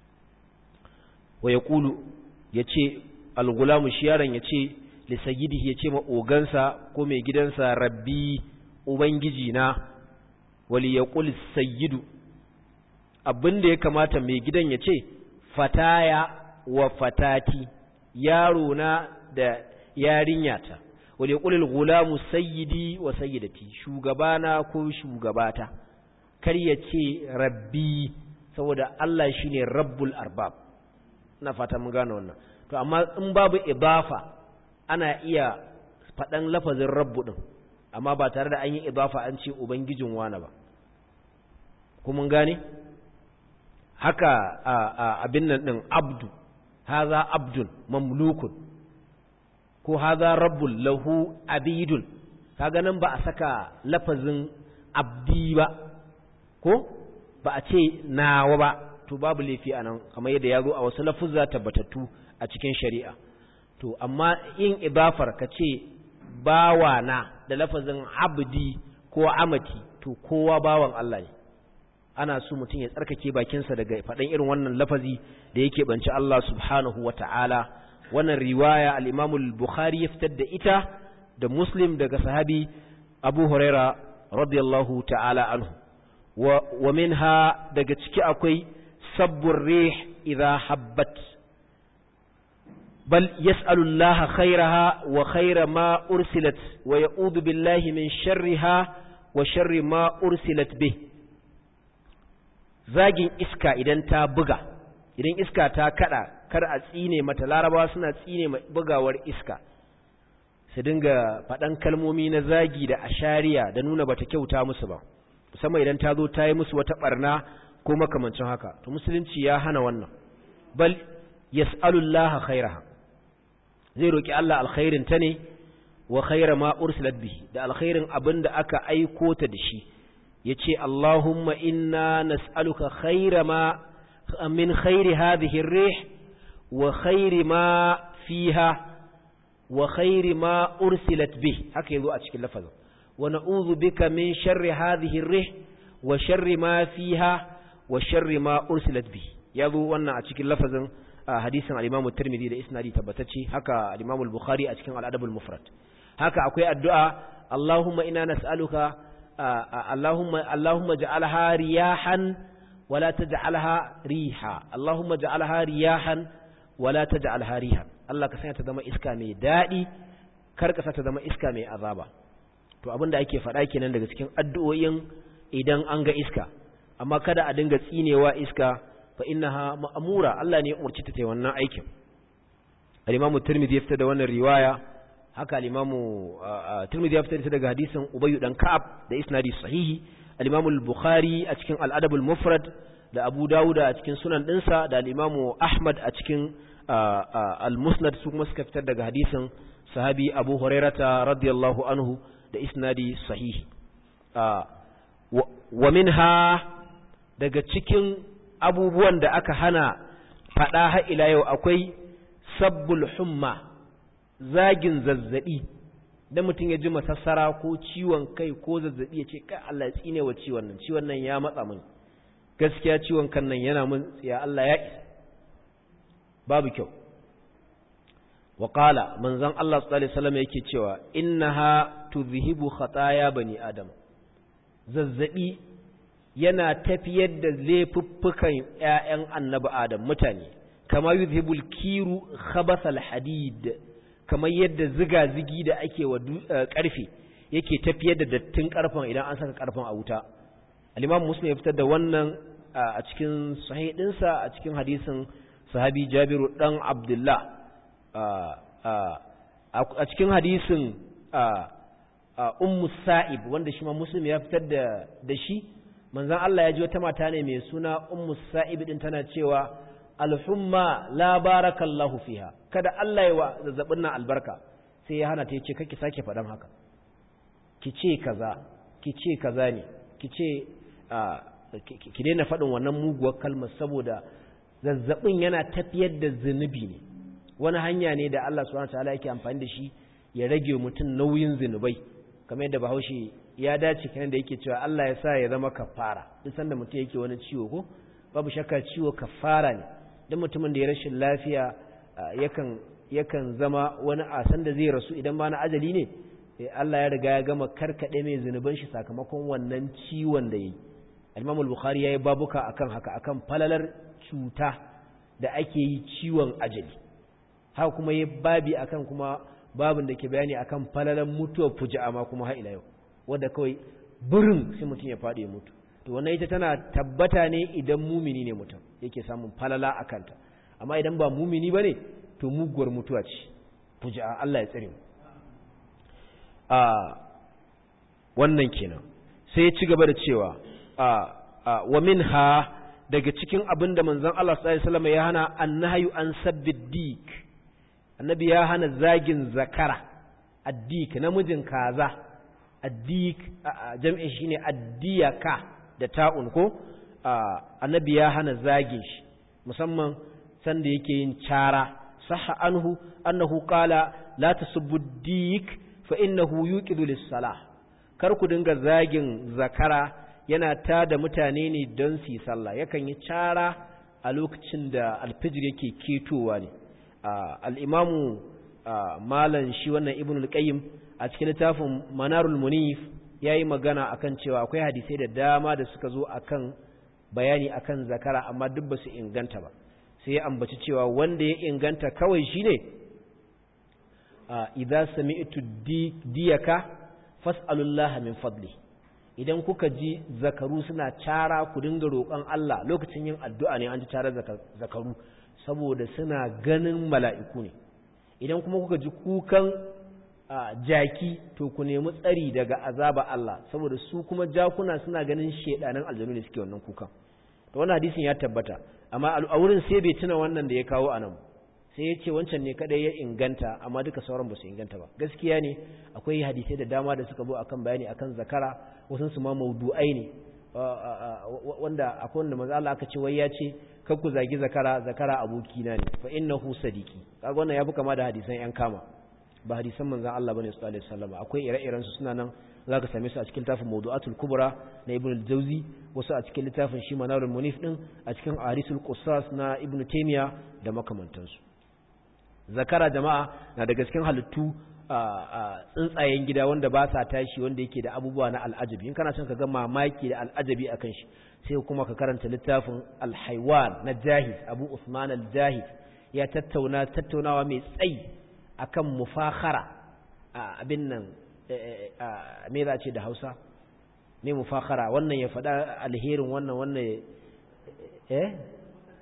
wa ya kulu ya ce algulamu shi yaron ya ce lissagidihi ya ce ma ogansa ko mai gidansa rabbi ubangiji na wali ya kuli sayyidu abin da ya kamata mai gidan ya ce fataya wa fatati yaro na da yarinyata wali ya kuli gulamu sayyidi wa sayyidati shugabana ko shugabata kar ya ce rabbi saboda Allah shine rabbul arbab na fata mun gane wannan to amma in babu idafa ana iya faɗan lafazin rabbu ɗin amma ba tare da an yi idafa an ce ubangijin wani ba ku mun gane haka abin nan ɗin abdu haza abdun mamlukun ko haza rabbul lahu abidun kaga nan ba a saka lafazin abdi ba ko ba a ce nawa ba to babu laifi anan kamar yadda ya zo a wasu lafuzza tabbatattu a cikin shari'a to amma yin idafar ka ce bawa na da lafazin abdi ko amati to kowa bawan Allah ne ana so mutum ya tsarkake bakinsa daga faɗan irin wannan lafazi da yake banci Allah subhanahu wa ta'ala wannan riwaya al-Imam al-Bukhari ya fitar da ita da Muslim daga sahabi Abu Huraira radiyallahu ta'ala anhu wa, wa minha daga ciki akwai sabbur rih idha habbat bal yas'alu Allah khairaha wa khaira ma ursilat wa ya'udhu billahi min sharriha wa sharri ma ursilat bih zagin iska idan ta buga idan iska ta kada kar a tsine mata larabawa suna tsine bugawar iska su dinga faɗan kalmomi na zagi da ashariya da nuna bata kyauta musu ba musamman idan ta zo ta yi musu wata barna ko makamancin haka to musulunci ya hana wannan bal yas'alullaha khairaha zai roki Allah alkhairin ta ne wa khaira ma ursilat bihi da alkhairin abinda aka aiko ta da shi yace Allahumma inna nas'aluka khaira ma min khairi hadhihi ar-rih wa khairi ma fiha wa khairi ma ursilat bih haka yazo a cikin lafazin wa na'udhu bika min sharri hadhihi ar-rih wa sharri ma fiha wa sharri ma ursilat bih yazo wannan a cikin lafazin hadisin al-Imam at-Tirmidhi da isnadi tabbatacce haka al-Imam al-Bukhari a cikin al-Adab al-Mufrad haka akwai addu'a Allahumma inna nas'aluka Allahumma Allahumma ja'alha riyahan wala taj'alha riha Allahumma ja'alha riyahan wala taj'alha rihan Allah ka sanya ta zama iska mai dadi kar ka sa ta zama iska mai azaba to abinda ake faɗa kenan daga cikin addu'o'in idan an ga iska amma kada a dinga tsinewa iska fa innaha ma'mura Allah ne ya umarci ta ta wannan aikin al-Imam Tirmidhi ya fitar da wannan riwaya haka al-Imam Tirmidhi ya fitar daga hadisin Ubay dan Ka'ab da isnadi sahihi al-Imam al-Bukhari a cikin al-Adab al-Mufrad da Abu Dawud a cikin sunan dinsa da al-Imam Ahmad a cikin al-Musnad su kuma suka fitar daga hadisin sahabi Abu Hurairata radiyallahu anhu da isnadi sahihi wa minha daga cikin abubuwan da aka hana faɗa har ila yau akwai sabbul humma zagin zazzabi da mutum ya ji masassara ko ciwon kai ko zazzabi ya ce kai Allah ya tsine wa ciwon nan ciwon nan ya matsa min gaskiya ciwon kan nan yana min tsiya Allah ya isa babu kyau wa qala manzon Allah sallallahu alaihi wasallam yake cewa innaha tuzhibu khataya bani adam zazzabi yana tafiyar da laifuffukan ƴaƴan annabi adam mutane kama yuzhibul kiru khabathal hadid kamar yadda ziga-zigi da ake wa karfe yake tafiyar da dattin karfen idan an saka karfen a wuta al-imam muslim ya fitar da wannan a cikin sahih dinsa a cikin hadisin sahabi jabiru dan abdullah a cikin hadisin ummu sa'ib wanda shi ma muslim ya fitar da da shi manzon Allah ya ji wata mata ne mai suna ummu sa'ib din tana cewa alhumma la barakallahu fiha kada Allah ya wa zazzabin nan albarka sai ya hana ta yace kake sake faɗan haka ki ce kaza ki ce kaza ne ki ce ki daina faɗin wannan muguwar kalmar saboda zazzabin yana tafiyar da zunubi ne wani hanya ne da Allah subhanahu wataala yake amfani da shi ya rage mutum nauyin zunubai kamar yadda Bahaushe ya dace kenan da yake cewa Allah ya sa ya zama kafara duk sanda mutum yake wani ciwo ko babu shakka ciwo kafara ne duk mutumin da ya rashin lafiya yakan yakan zama wani asan da zai rasu idan ma na ajali ne Allah ya riga ya gama karkade mai zunuban shi sakamakon wannan ciwon da yayi Imam al-Bukhari yayi babuka akan haka akan falalar cuta da ake yi ciwon ajali haka kuma yayi babi akan kuma babin da ke bayani akan falalar mutuwar fuja'a ma kuma har ila yau wanda kawai burin sai mutum ya faɗi ya mutu to wannan ita tana tabbata ne idan mumini ne mutum yake samun falala a kanta amma idan ba mumini ba ne to muguwar mutuwa ce fuja'a Allah ya tsare mu a wannan kenan sai ya ci gaba da cewa a wa minha daga cikin abin da manzon Allah sallallahu alaihi wasallam ya hana annahyu an sabbid annabi ya hana zagin zakara addik namijin kaza addik jam'in shine addiyaka da ta'un ko annabi ya hana zagin shi musamman sanda yake yin cara sahha anhu annahu qala la tasubbu dik fa innahu yuqidu lis-salah kar ku dinga zagin zakara yana tada mutane ne don su yi sallah yakan yi cara a lokacin da alfijir yake ketowa ne al-imamu malan shi wannan ibnul qayyim a cikin littafin manarul munif yayi magana akan cewa akwai hadisai da dama da suka zo akan bayani akan zakara amma duk ba su inganta ba sai ya ambaci cewa wanda ya inganta kawai shine idza sami'tu diyaka fas'alullaha min fadli idan kuka ji zakaru suna cara ku dinga roƙon Allah lokacin yin addu'a ne an ji cara zakaru saboda suna ganin mala'iku ne idan kuma kuka ji kukan jaki to ku nemi tsari daga azaba Allah saboda su kuma jakuna suna ganin shedanan aljanu ne suke wannan kukan to wannan hadisin ya tabbata amma a wurin sai bai tuna wannan da ya kawo anan sai ya ce wancan ne kadai ya inganta amma duka sauran ba su inganta ba gaskiya ne akwai hadisai da dama da suka zo akan bayani akan zakara wasu su ma maudu'ai ne wanda akwai wanda manzo Allah aka ce wai ya ce kar ku zagi zakara zakara abokina ne fa innahu sadiqi kaga wannan yafi kama da hadisan yan kama ba hadisan manzon Allah bane sallallahu alaihi wasallam akwai ire-iren su suna nan zaka same su a cikin littafin Mawdu'atul Kubra na Ibn al-Jawzi wasu a cikin littafin shi Manarul Munif din a cikin Ahadisul Qussas na Ibn Taymiyyah da makamantansu zakara jama'a na daga cikin halittu tsuntsayen gida wanda ba sa tashi wanda yake da abubuwa na al'ajabi in kana son ka ga mamaki da al'ajabi akan shi sai kuma ka karanta littafin al-Haywan na Jahiz Abu Usman al-Jahiz ya tattauna tattaunawa mai tsayi akan mufakhara abin nan me za ce da Hausa ne mufakhara wannan ya faɗa alherin wannan wannan eh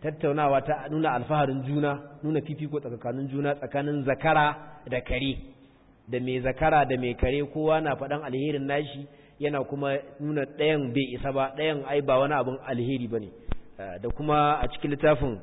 tattaunawa ta nuna alfaharin juna nuna fifiko tsakanin juna tsakanin zakara da kare da mai zakara da mai kare kowa na faɗan alherin nashi yana kuma nuna ɗayan bai isa ba ɗayan ai ba wani abin alheri ba ne da kuma a cikin littafin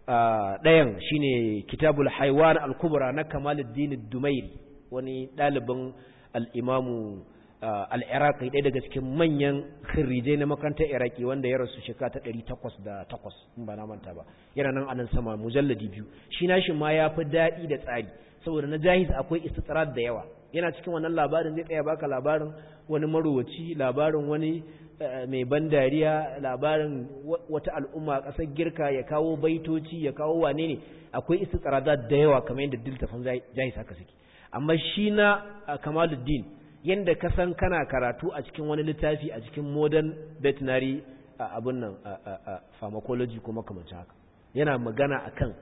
ɗayan shine kitabul haiwan al-kubra na kamaluddin dumairi wani ɗalibin al'imamu al'iraqi ɗaya daga cikin manyan khirrijai na makarantar iraki wanda ya rasu shekara ta ɗari takwas da takwas in ba na manta ba yana nan anan sama mujalladi biyu shi nashi ma ya fi daɗi da tsari saboda na jahis akwai istitsarat da yawa yana cikin wannan labarin zai tsaya baka labarin wani marowaci labarin wani mai ban dariya labarin wata al'umma ƙasar girka ya kawo baitoci ya kawo wane ne akwai istitsarat da yawa kamar yadda diltafin jahis haka suke amma shi na kamaluddin yadda ka san kana karatu a cikin wani littafi a cikin modern veterinary abun nan pharmacology ko makamancin haka yana magana akan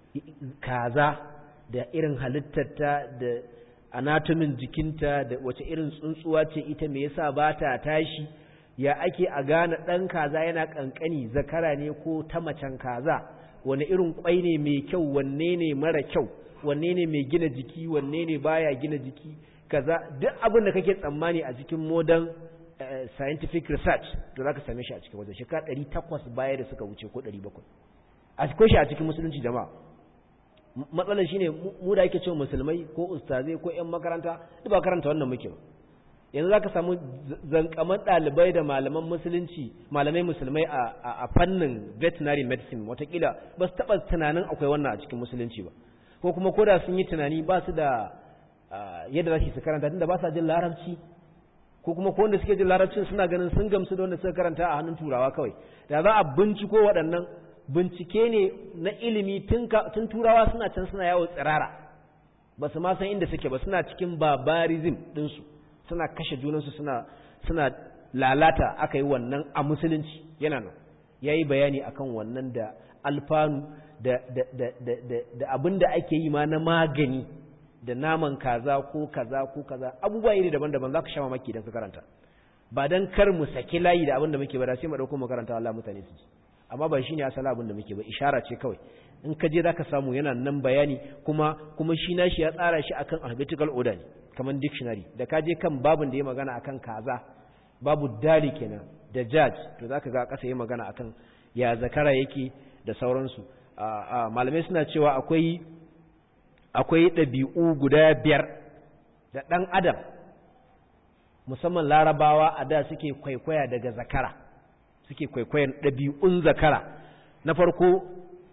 kaza da irin halittarta da anatomin jikinta da wace irin tsuntsuwa ce ita me yasa ba ta tashi ya ake a gane ɗan kaza yana ƙanƙani zakara ne ko ta macen kaza wani irin ƙwai ne mai kyau wanne ne mara kyau wanne ne mai gina jiki wanne ne baya gina jiki kaza duk abin da kake tsammani a cikin modern uh, scientific research to zaka same shi a cikin wajen shekara 800 baya da suka wuce ko 700 a cikin shi a cikin musulunci jama'a matsalar shine mu da yake cewa musulmai ko ustazai ko ƴan makaranta duk ba karanta wannan muke ba yanzu zaka samu zankaman ɗalibai da malaman musulunci malamai musulmai a fannin veterinary medicine watakila ba su taɓa tunanin akwai wannan a cikin musulunci ba ko kuma koda sun yi tunani ba su da yadda za su karanta tunda ba sa jin larabci ko kuma ko wanda suke jin larabcin suna ganin sun gamsu da wanda suka karanta a hannun turawa kawai da za a binciko waɗannan bincike ne na ilimi tun turawa suna can suna yawo tsirara ba su ma san inda suke ba suna cikin barbarism ɗinsu suna kashe junansu suna suna lalata aka yi wannan a musulunci yana nan ya yi bayani akan wannan da alfanu da, da, da, da, da, da abin da ake yi ma na magani da naman kaza ko kaza ko kaza abubuwa iri daban-daban za ka sha mamaki idan ka karanta ba don kar mu saki layi da abin da muke ba da sai mu ɗauko makaranta Allah mutane su ji amma ba shine asala abin da muke ba ishara ce kawai in ka je za ka samu yana nan bayani kuma kuma shi nashi ya tsara shi akan alphabetical order ne kamar dictionary da ka je kan babin da ya magana akan kaza babu dali kenan da judge to zaka ga ƙasa ya magana akan ya zakara yake da sauransu malamai suna cewa akwai akwai ɗabi'u guda biyar da ɗan adam musamman larabawa a da suke kwaikwaya daga zakara suke kwaikwayan ɗabi'un zakara na farko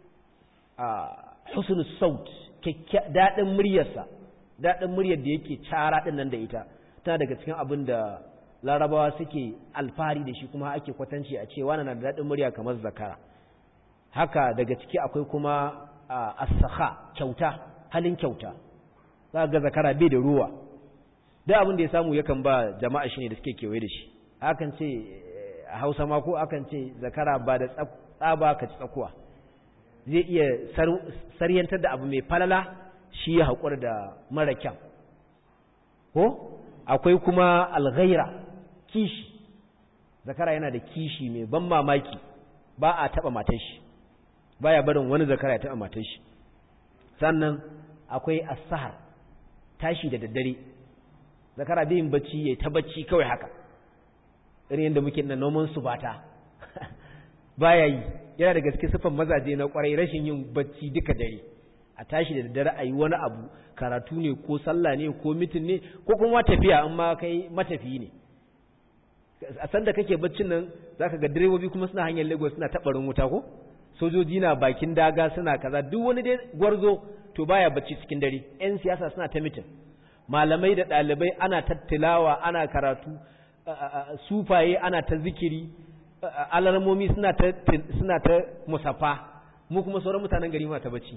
husnul saut daɗin muryarsa daɗin muryar da yake cara ɗin nan da ita tana daga cikin abin da larabawa suke alfahari da shi kuma ake kwatanci a cewa na da daɗin murya kamar zakara haka daga ciki akwai kuma as-sakha kyauta halin kyauta za ga zakara bai da ruwa duk abin da ya samu yakan ba jama'a shi ne da suke kewaye da shi akan ce a hausa ma ko akan ce zakara ba da tsaba ka ci tsakuwa zai iya saryantar da abu mai falala shi ya haƙura da mara kyan ko akwai kuma alghaira kishi zakara yana da kishi mai ban mamaki ba a taɓa matan shi baya barin wani zakara ya taɓa matan shi sannan akwai asahar tashi da daddare zakara bai yin bacci ya ta bacci kawai haka irin yadda muke na noman su bata baya yi yana da gaske sifan mazaje na kwarai rashin yin bacci duka dare a tashi da daddare a yi wani abu karatu ne ko sallah ne ko mitin ne ko kuma tafiya in ma kai matafiyi ne a san da kake baccin nan zaka ga direbobi kuma suna hanyar Lagos suna tabarin wuta ko sojoji na bakin daga suna kaza duk wani dai gwarzo to baya bacci cikin dare yan siyasa suna ta mitin malamai da ɗalibai ana tattilawa ana karatu sufaye ana ta zikiri alarmomi suna ta suna ta musafa mu kuma sauran mutanen gari ma ta bacci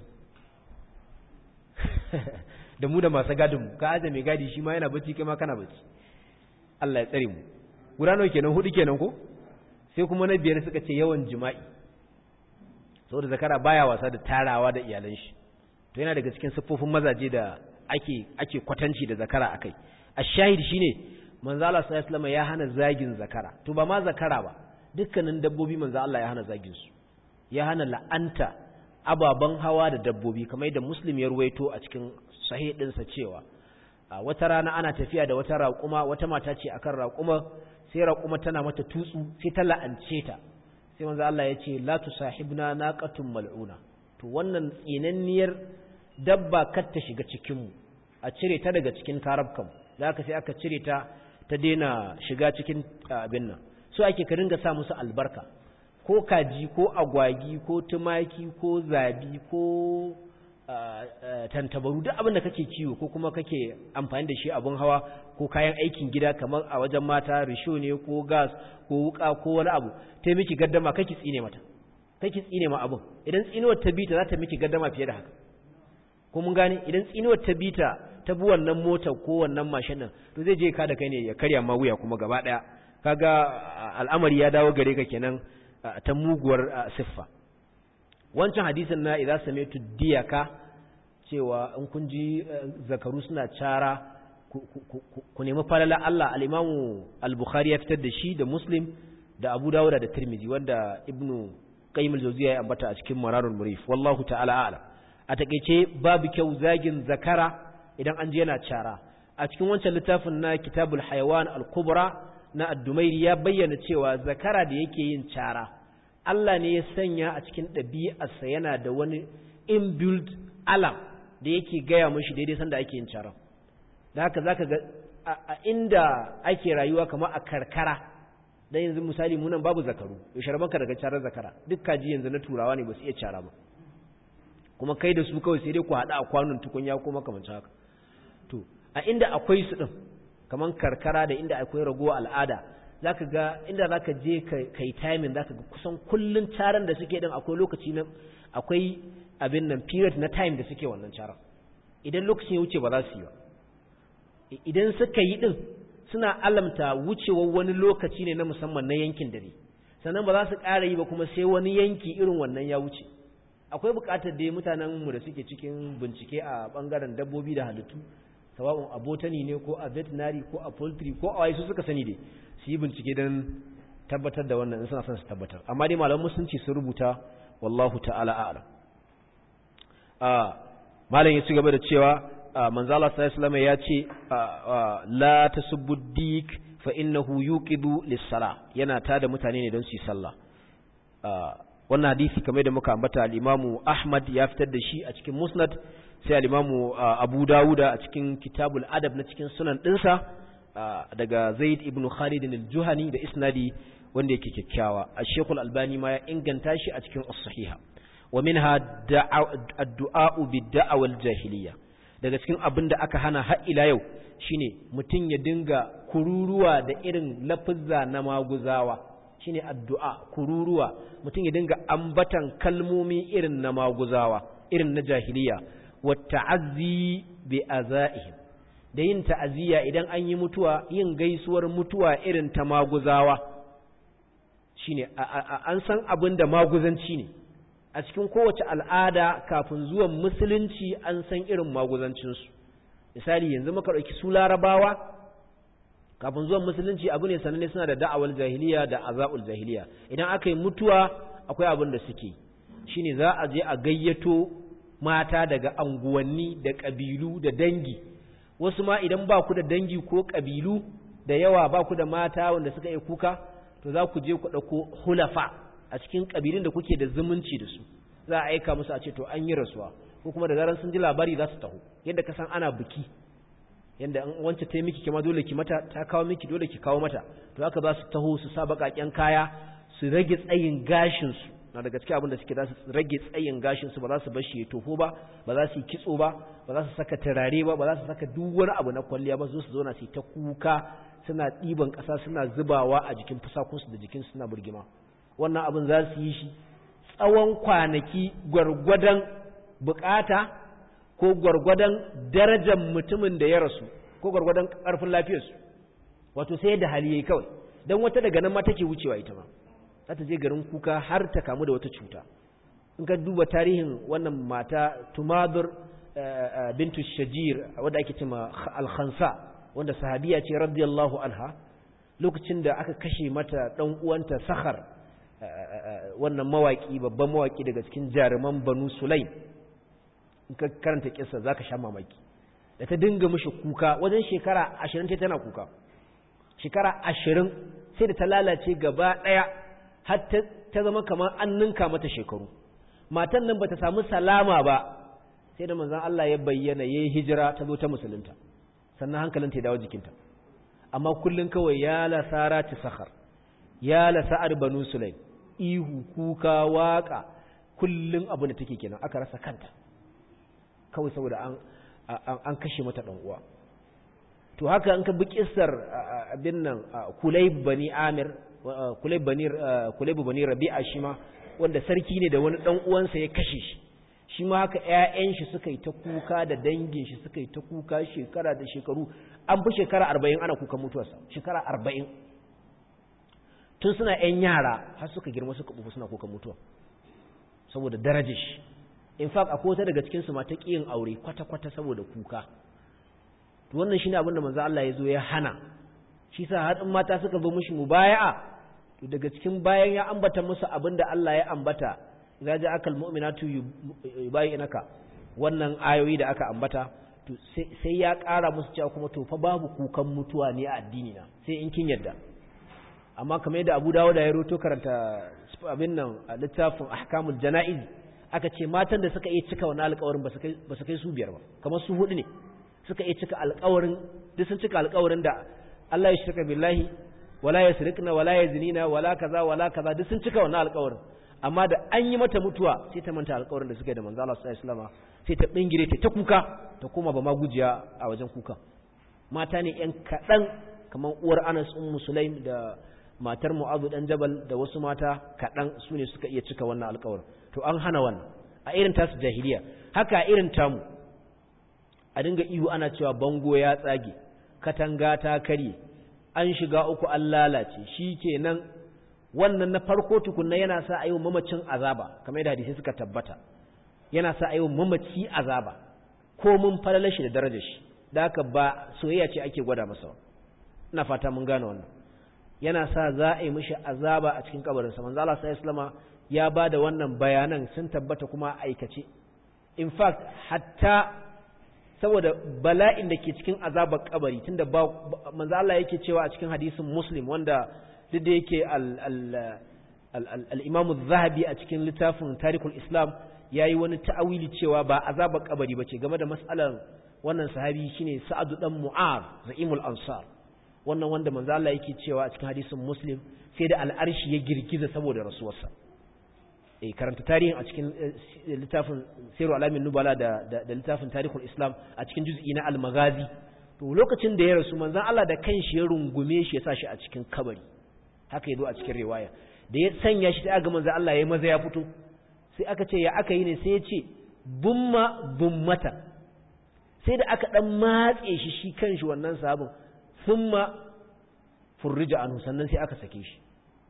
da mu da masu gadin ka aje mai gadi shi ma yana bacci kai ma kana bacci Allah ya tsare mu guda nawa kenan hudu kenan ko sai kuma na biyar suka ce yawan jima'i saboda zakara baya wasa da tarawa da iyalan shi to yana daga cikin siffofin mazaje da ake ake kwatanci da zakara akai ash-shahid shine manzo Allah sallallahu alaihi wasallam ya hana zagin zakara to ba ma zakara ba dukkanin dabbobi manzo Allah ya hana zagin su ya hana la'anta ababen hawa da dabbobi kamar da muslim ya ruwaito a cikin sahih ɗinsa cewa wata rana ana tafiya da wata raƙuma wata mata ce akan raƙuma sai raƙuma tana mata tutsu sai ta la'ance ta sai manzo Allah ya ce la tusahibna naqatun mal'una to wannan tsinanniyar dabba kar ta shiga cikin mu a cire ta daga cikin karabkan zaka sai aka cire ta ta daina shiga cikin abin nan so ake ka ringa sa musu albarka ko kaji ko agwagi ko tumaki ko zabi ko tantabaru duk abin da kake kiwo ko kuma kake amfani da shi abun hawa ko kayan aikin gida kamar a wajen mata risho ne ko gas ko wuka ko wani abu ta miki gaddama kake tsine mata kake tsine ma abun idan tsinuwar ta bita za ta miki gaddama fiye da haka ko mun gane idan tsinuwar ta bita ta bi wannan motar ko wannan mashin nan to zai je ka da kai ne ya karya ma wuya kuma gaba daya kaga al'amari ya dawo gare ka kenan ta muguwar siffa wancan hadisin na idza sami'tu diyaka cewa in kun ji zakaru suna cara ku nemi falala Allah al-Imam al-Bukhari ya fitar da shi da Muslim da Abu Dawud da Tirmidhi wanda Ibn Qayyim al-Jawziyya ya ambata a cikin Mararul Murif wallahu ta'ala a'lam a takeice babu kyau zagin zakara idan an je yana cara a cikin wancan littafin na Kitabul Hayawan al-Kubra na Ad-Dumairi ya bayyana cewa zakara da yake yin cara Allah ne ya sanya a cikin ɗabi'arsa yana da wani inbuilt alam da yake gaya mashi daidai sanda ake yin caran da haka zaka ga a inda ake rayuwa kamar a karkara dan yanzu misali munan babu zakaru yaushe rabanka daga carar zakara duk kaji yanzu na turawa ne ba su iya cara ba kuma kai da su kawai sai dai ku haɗa a kwanon tukunya ko makamancin haka to a inda akwai su ɗin kamar karkara da inda akwai ragowa al'ada zaka ga inda zaka je kai timing zaka ga kusan kullun caran da suke din akwai lokaci na akwai abin nan period na time da suke wannan caran idan lokacin ya wuce ba za su yi ba idan suka yi din suna alamta wucewar wani lokaci ne na musamman na yankin dare sannan ba za su ƙara yi ba kuma sai wani yanki irin wannan ya wuce akwai buƙatar da mutanen mu da suke cikin bincike a bangaren dabbobi da halittu sawa'un a botany ne ko a veterinary ko a poultry ko a waye su suka sani dai su yi bincike don tabbatar da wannan in suna son su tabbatar amma dai malaman musulunci sun rubuta wallahu ta'ala a'lam malam ya ci gaba da cewa manzo Allah sallallahu alaihi ya ce la tasubbu dik fa innahu yuqidu lis-sala yana tada mutane ne don su yi sallah wannan hadisi kamar da muka ambata al-Imam Ahmad ya fitar da shi a cikin Musnad sai al-Imam Abu Dawuda a cikin Kitabul Adab na cikin sunan dinsa daga Zaid ibn Khalid al-Juhani da isnadi wanda yake kyakkyawa Al-Sheikh al-Albani ma ya inganta shi a cikin As-Sahiha wa minha ad-du'a bid-da'a wal-jahiliyya daga cikin abin da aka hana har ila yau shine mutum ya dinga kururuwa da irin lafizza na maguzawa shine addu'a kururuwa mutum ya dinga ambatan kalmomi irin na maguzawa irin na jahiliya wa ta'azzi bi azaihim da yin ta'aziyya idan an yi mutuwa yin gaisuwar mutuwa irin ta maguzawa shine an san abin da maguzanci ne a cikin kowace al'ada kafin zuwan musulunci an san irin maguzancinsu misali yanzu muka ɗauki su larabawa kafin zuwan musulunci abu ne sananne suna da da'awar jahiliya da azabul jahiliya idan aka yi mutuwa akwai abin da suke shine za a je a gayyato mata daga anguwanni da ƙabilu da dangi wasu ma idan ba ku da dangi ko ƙabilu da yawa ba ku da mata wanda suka yi kuka to za ku je ku ɗauko hulafa a cikin ƙabilun da kuke da zumunci da su za a aika musu a ce to an yi rasuwa ko kuma da zaran sun ji labari za su taho yadda ka san ana biki yadda an wance ta yi miki kima dole ki mata ta kawo miki dole ki kawo mata to haka za su taho su sa baƙaƙen kaya su rage tsayin gashin su na daga cikin abin da suke za su rage tsayin gashin su ba za su bar shi ya toho ba ba za su yi kitso ba ba za su saka turare ba ba za su saka duk wani abu na kwalliya ba su zo su zauna su yi ta kuka suna ɗiban ƙasa suna zubawa a jikin fusakunsu da jikin suna burgima wannan abin za su yi shi tsawon kwanaki gwargwadon bukata ko gwargwadon darajar mutumin da ya rasu ko gwargwadon ƙarfin lafiyarsu wato sai da hali yayi kawai don wata daga nan ma take wucewa ita ma za ta je garin kuka har ta kamu da wata cuta in ka duba tarihin wannan mata tumadur bintu shajir wadda ake cema al-khansa wanda sahabiya ce radiyallahu anha lokacin da aka kashe mata dan uwanta sakhar wannan mawaki babban mawaki daga cikin jaruman banu sulaim in ka karanta kissa zaka sha mamaki da ta dinga mishi kuka wajen shekara ashirin ta tana kuka shekara ashirin sai da ta lalace gaba ɗaya har ta zama kamar an ninka mata shekaru matan nan bata samu salama ba sai da manzon Allah ya bayyana yayi hijira ta zo ta musulunta sannan hankalinta ya dawo jikinta amma kullun kawai ya la sarati sakhar ya la sa'ar banu sulaim ihu kuka waka kullun abu da take kenan aka rasa kanta kawai saboda an an kashe mata dan uwa to haka an ka bi kissar abin nan kulayb bani amir kulayb bani kulayb bani rabi'a shi ma wanda sarki ne da wani dan uwansa ya kashe shi shi ma haka ƴaƴan shi suka yi ta kuka da dangin shi suka yi ta kuka shekara da shekaru an fi shekara 40 ana kukan mutuwarsa shekara 40 tun suna ƴan yara har suka girma suka bufu suna kukan mutuwa saboda darajar shi in fact akwai wata daga cikin su ma ta kiyin aure kwata kwata saboda kuka to wannan shine abin da manzo Allah ya zo ya hana shi sa har in mata suka zo mishi mubaya'a to daga cikin bayan ya ambata musu abin da Allah ya ambata idza ja'aka almu'minatu yubayyinaka wannan ayoyi da aka ambata to sai ya ƙara musu cewa kuma to fa babu kukan mutuwa ne a addini na sai in kin yadda amma kamar yadda Abu Dawud ya roto karanta abin nan a littafin ahkamul janaiz aka ce matan da suka iya cika wannan alƙawarin ba su kai su biyar ba kamar su hudu ne suka iya cika alƙawarin duk sun cika alƙawarin da Allah ya shirka billahi wala yasriqna wala yazinina wala kaza wala kaza duk sun cika wannan alƙawarin amma da an yi mata mutuwa sai ta manta alƙawarin da suka yi da manzo Allah sallallahu alaihi wasallam sai ta bingire ta ta kuka ta koma ba ma gujiya a wajen kuka mata ne yan kadan kamar uwar Anas ummu Sulaim da matar Mu'adh dan Jabal da wasu mata kadan su ne suka iya cika wannan alƙawarin to an hana wannan a irin tasu jahiliya haka a irin tamu a dinga ihu ana cewa bango ya tsage katanga ta karye an shiga uku an lalace shi kenan wannan na farko tukunna yana sa a yi mamacin azaba kamar yadda hadisi suka tabbata yana sa a yi mamaci azaba ko mun falala shi da darajar shi da haka ba soyayya ce ake gwada masa ina fata mun gane wannan yana sa za a yi mishi azaba a cikin kabarinsa manzo Allah sallallahu alaihi ya ba da wannan bayanan sun tabbata kuma aikace in fact hatta saboda bala'in da ke cikin azabar kabari tunda ba manzo Allah yake cewa a cikin hadisin Muslim wanda duk da yake al-Imam az-Zahabi a cikin littafin Tarikhul Islam yayi wani ta'awili cewa ba azabar kabari bace game da mas'alar wannan sahabi shine Sa'ad dan Mu'az Za'imul Ansar wannan wanda manzo Allah yake cewa a cikin hadisin Muslim sai da al'arshi ya girgiza saboda rasuwarsa eh karanta tarihin a cikin littafin Sirru Alamin Nubala da da littafin Tarikhul Islam a cikin juz'i na Al-Maghazi to lokacin da ya rasu manzon Allah da kanshi ya rungume shi ya sa shi a cikin kabari haka yazo a cikin riwaya da ya sanya shi ta ga manzon Allah ya maza ya fito sai aka ce ya aka yi ne sai ya ce bumma bummata sai da aka dan matse shi shi kanshi wannan sabon thumma furrija anhu sannan sai aka sake shi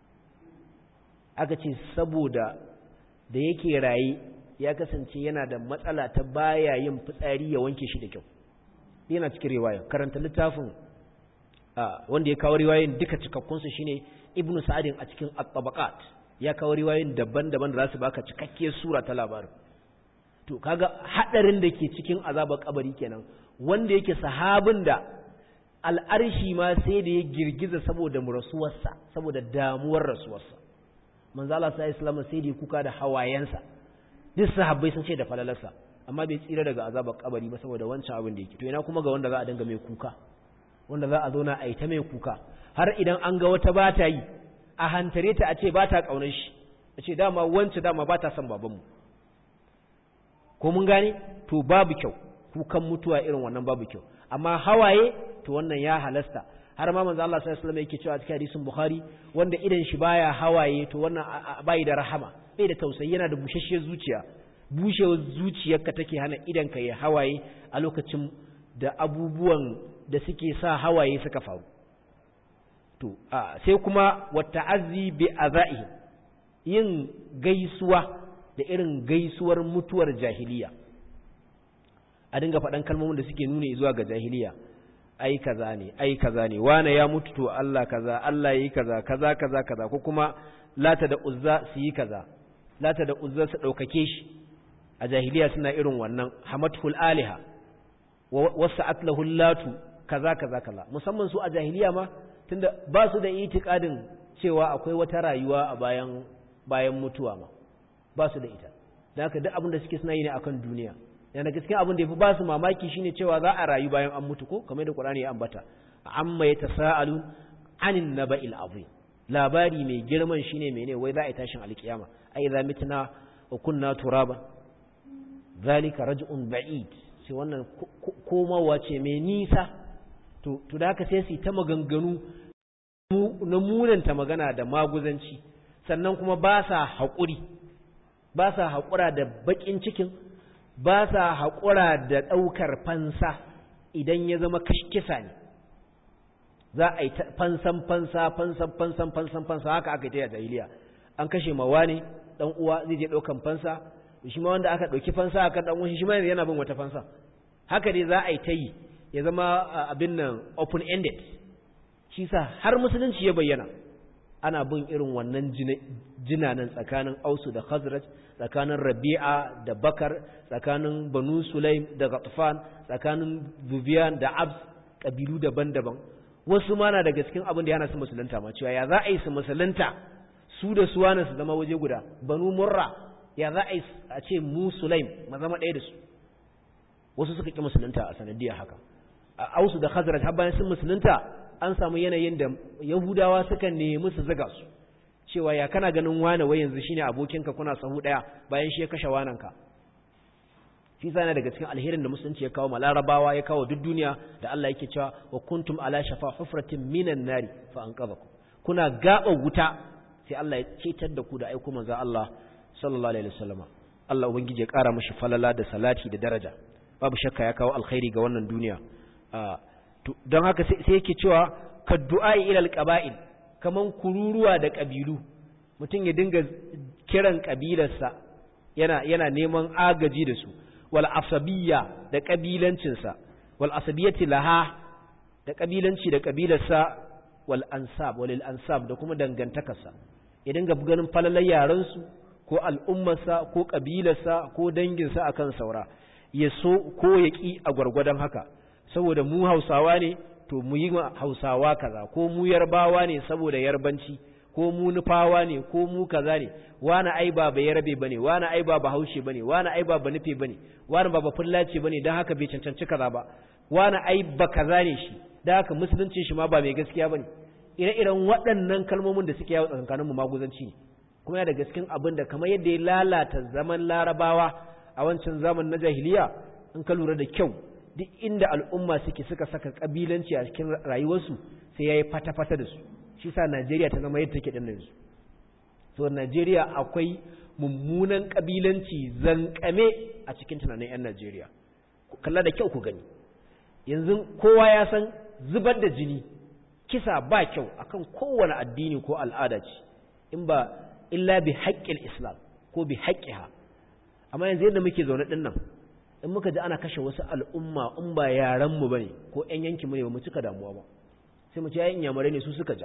aka ce saboda da yake raye ya kasance yana da matsala ta baya yin fitsari ya wanke shi da kyau yana cikin riwaya karanta littafin wanda ya kawo riwayoyin duka cikakkunsu shine ibnu sa'adin a cikin at-tabaqat ya kawo riwayoyin daban-daban da za su baka cikakkiyar sura ta labarin to kaga hadarin da ke cikin azabar kabari kenan wanda yake sahabin da al'arshi ma sai da ya girgiza saboda rasuwarsa saboda damuwar rasuwarsa manzo Allah sai islam sai da ya kuka da hawayensa duk sahabbai sun ce da falalarsa amma bai tsira daga azabar kabari ba saboda wancan abin da yake to ina kuma ga wanda za a dinga mai kuka wanda za a zo na aita mai kuka har idan an ga wata ba ta yi a hantare ta a ce ba ta kaunar shi a ce dama wance dama ba ta son babanmu ko mun gane to babu kyau kukan mutuwa irin wannan babu kyau amma hawaye to wannan ya halasta har ma manzo Allah sallallahu alaihi wasallam yake cewa a cikin hadisin Bukhari wanda idan shi baya hawaye to wannan bai da rahama bai da tausayi yana da bushashiyar zuciya bushewar zuciyarka take hana idan ka yi hawaye a lokacin da abubuwan da suke sa hawaye suka faru to sai kuma wata'azzi bi azaihi yin gaisuwa da irin gaisuwar mutuwar jahiliya a dinga faɗan kalmomin da suke nuna zuwa ga jahiliya ai kaza ne ai kaza ne wane ya mutu to Allah kaza Allah yi kaza kaza kaza kaza ko kuma lata da uzza su yi kaza lata da uzza su ɗaukake shi a jahiliya suna irin wannan hamatul aliha wasu atlahu latu kaza kaza kaza musamman su a jahiliya ma tunda ba su da itikadin cewa akwai wata rayuwa a bayan bayan mutuwa ma ba su da ita da haka duk abin da suke suna yi ne akan duniya yana gaskiya abin da yafi ba su mamaki shine cewa za a rayu bayan an mutu ko kamar da Qur'ani ya ambata amma yatasaalun anin naba'il azim labari mai girman shine mene wai za a yi tashin alkiyama ai za mitna wa kunna turaban zalika raj'un ba'id sai wannan komawa ce mai nisa to to da haka sai su ta maganganu na munanta magana da maguzanci sannan kuma ba sa haƙuri ba sa haƙura da baƙin cikin ba sa haƙura da ɗaukar fansa idan ya zama kisa ne za a yi fansan fansa fansan fansan fansan fansa haka aka yi ta yi a jahiliya an kashe mawa ne ɗan uwa zai je ɗaukan fansa shi ma wanda aka ɗauki fansa aka ɗan uwan shi ma yana bin wata fansa haka dai za a yi ta yi ya zama abin nan open ended shi sa har musulunci ya bayyana ana bin irin wannan jinanan tsakanin ausu da khazraj tsakanin rabi'a da bakar tsakanin banu sulaim da ghatfan tsakanin zubiyan da abs kabilu daban-daban wasu ma na daga cikin abin da yana su musulunta ma cewa ya za a yi su musulunta su da su wani su zama waje guda banu murra ya za a yi a ce mu sulaim ma zama ɗaya da su wasu suka ƙi musulunta a sanadiyar haka a ausu da khazraj har bayan sun musulunta an samu yanayin da yahudawa suka nemi su zaga su cewa ya kana ganin wane wai yanzu shine abokinka kuna sahu daya bayan shi ya kashe wananka shi sana daga cikin alherin da musulunci ya kawo ma larabawa ya kawo duk duniya da Allah yake cewa wa kuntum ala shafa hufratin minan nari fa anqadhakum kuna gaba wuta sai Allah ya cetar da ku da aiko manzo Allah sallallahu alaihi wasallam Allah ubangiji ya kara mishi falala da salati da daraja babu shakka ya kawo alkhairi ga wannan duniya don haka sai yake cewa ka du'ai ilal qaba'il kaman kururuwa da kabilu mutum ya dinga kiran kabilarsa yana yana neman agaji da su wal asabiyya da kabilancin sa wal asabiyati laha da kabilanci da kabilarsa wal ansab walil ansab da kuma dangantakarsa ya dinga ganin falalar yaran su ko al'ummarsa ko kabilarsa ko danginsa akan saura ya so ko ya ki a gwargwadon haka saboda mu hausawa ne to mu yi hausawa kaza ko mu yarbawa ne saboda yarbanci ko mu nufawa ne ko mu kaza ne wani ai ba ba yarbe bane wani ai ba bahaushe bane wani ai ba nufe bane wani ba bafullaci bane dan haka bai cancanci kaza ba wani ai ba kaza ne shi dan haka musuluncin shi ma ba mai gaskiya bane ire-iren waɗannan kalmomin da suke yawo tsakanin mu maguzanci ne kuma yana da gaskin abin da kamar yadda ya lalata zaman larabawa a wancan zaman na jahiliya in ka lura da kyau duk inda al'umma suke suka saka kabilanci a cikin rayuwarsu sai ya yi fata-fata da su shi sa najeriya ta zama yadda take ɗin yanzu so najeriya akwai mummunan kabilanci zankame a cikin tunanin 'yan najeriya kalla da kyau ku gani yanzu kowa ya san zubar da jini kisa ba kyau akan kowane addini ko al'ada ce in ba illa bi haƙƙin islam ko bi haƙƙiha amma yanzu yadda muke zaune ɗin nan in muka ji ana kashe wasu al'umma in ba yaranmu ba ne ko ‘yan yankinmu ne ba mu cika damuwa ba sai mu ce ya inyamurai ne su suka ja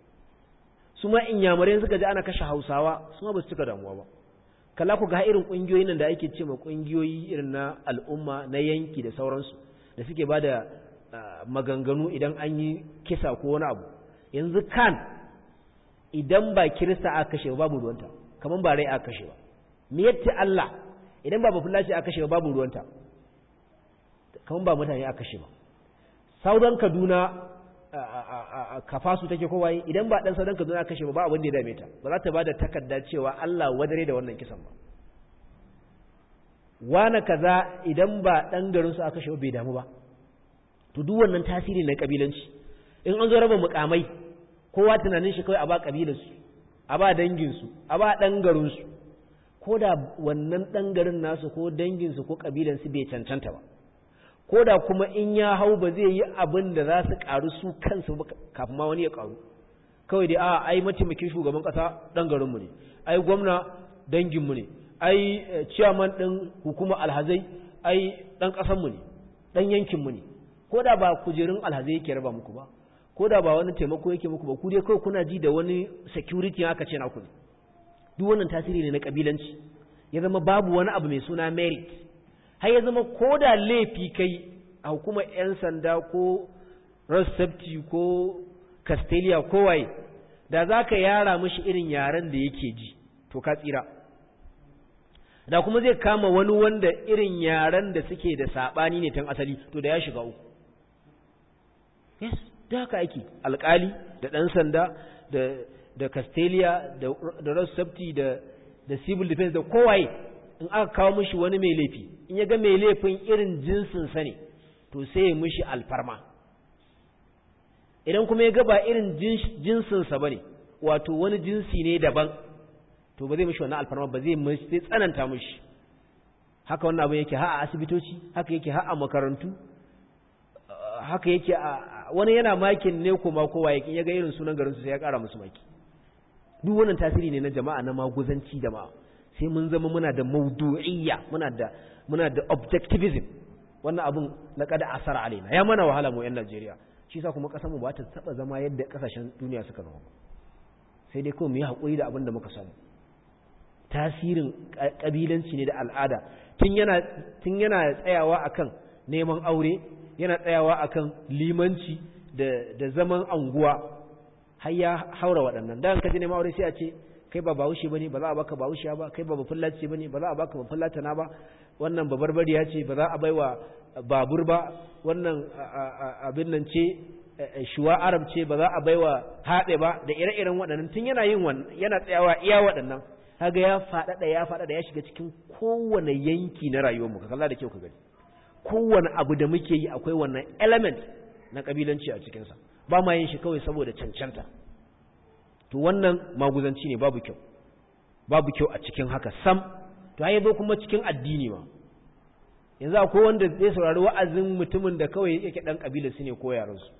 su ma inyamurai suka ji ana kashe hausawa su ma ba su cika damuwa ba kala ku ga irin ƙungiyoyin nan da ake ce ma ƙungiyoyi irin na al'umma na yanki da sauransu da suke ba da maganganu idan an yi kisa ko wani abu yanzu kan idan ba kirista aka kashe ba babu ruwanta kamar ba rai aka kashe ba me yatti Allah idan ba bafulaci aka kashe ba babu ruwanta kamar ba mutane aka kashe ba saudan kaduna kafasu take kowaye idan ba dan saudan kaduna aka kashe ba ba abin da ya dame ta ba za ta ba da takarda cewa Allah wadare da wannan kisan ba wana kaza idan ba dan garin su aka kashe ba bai damu ba to duk wannan tasiri na kabilanci in an zo raba mukamai kowa tunanin shi kawai a ba kabilarsu a ba danginsu a ba dan garinsu ko da wannan ɗan garin nasu ko danginsu ko ƙabilansu bai cancanta ba ko da kuma in ya hau ba zai yi abin da za su ƙaru su kansu kafin ma wani ya ƙaru kawai dai a ai mataimakin shugaban ƙasa ɗan garinmu ne ai gwamna danginmu ne ai ciyaman ɗin hukumar alhazai ai ɗan ƙasanmu ne ɗan yankinmu ne ko da ba kujerun alhazai yake raba muku ba ko da ba wani taimako yake muku ba ku dai kawai kuna ji da wani security aka ce naku ne duk wannan tasiri ne na kabilanci ya zama babu wani abu mai suna merit har ya zama ko da laifi kai a hukumar 'yan sanda ko road safety ko castelia ko waye da za ka yara mashi irin yaren da yake ji to ka tsira da kuma zai kama wani wanda irin yaren da suke da saɓani ne tun asali to da ya shiga uku yes da haka ake alkali da ɗan sanda da da castelia da da road safety da da civil defense da kowaye in aka kawo mishi wani mai laifi in ya ga mai laifin irin jinsin sa ne to sai ya mishi alfarma idan kuma ya ga ba irin jinsin sa bane wato wani jinsi ne daban to ba zai mishi wannan alfarma ba zai zai tsananta mishi haka wannan abin yake ha a asibitoci haka yake ha a makarantu haka yake a wani yana makin ne kuma kowa yake ya ga irin sunan garinsu sai ya kara musu maki duk wannan tasiri ne na jama'a na maguzanci jama'a sai mun zama muna da maudu'iyya muna da muna da objectivism wannan abun na kada asara alaina ya mana wahala mu yan Najeriya shi yasa kuma kasar mu ba ta taba zama yadda kasashen duniya suka zama sai dai kawai mu yi hakuri da abin da muka samu tasirin kabilanci ne da al'ada tun yana tun yana tsayawa akan neman aure yana tsayawa akan limanci da da zaman anguwa har ya haura waɗannan dan ka je neman aure sai a ce kai ba bahaushe bane ba za a baka bahaushe ba kai ba bafullaci bane ba za a baka bafullatana ba wannan babarbariya ce ba za a baiwa babur ba wannan abin nan ce shuwa arab ce ba za a baiwa haɗe ba da ire-iren waɗannan tun yana yin wannan yana tsayawa iya waɗannan kaga ya faɗaɗa ya faɗaɗa ya shiga cikin kowane yanki na rayuwarmu ka kalla da kyau ka gani kowane abu da muke yi akwai wannan element na kabilanci a cikinsa ba ma yin shi kawai saboda cancanta to wannan maguzanci ne babu kyau babu kyau a cikin haka sam to ya zo kuma cikin addini ma yanzu akwai wanda zai saurari wa'azin mutumin da kawai yake dan kabila su ne ko yaran su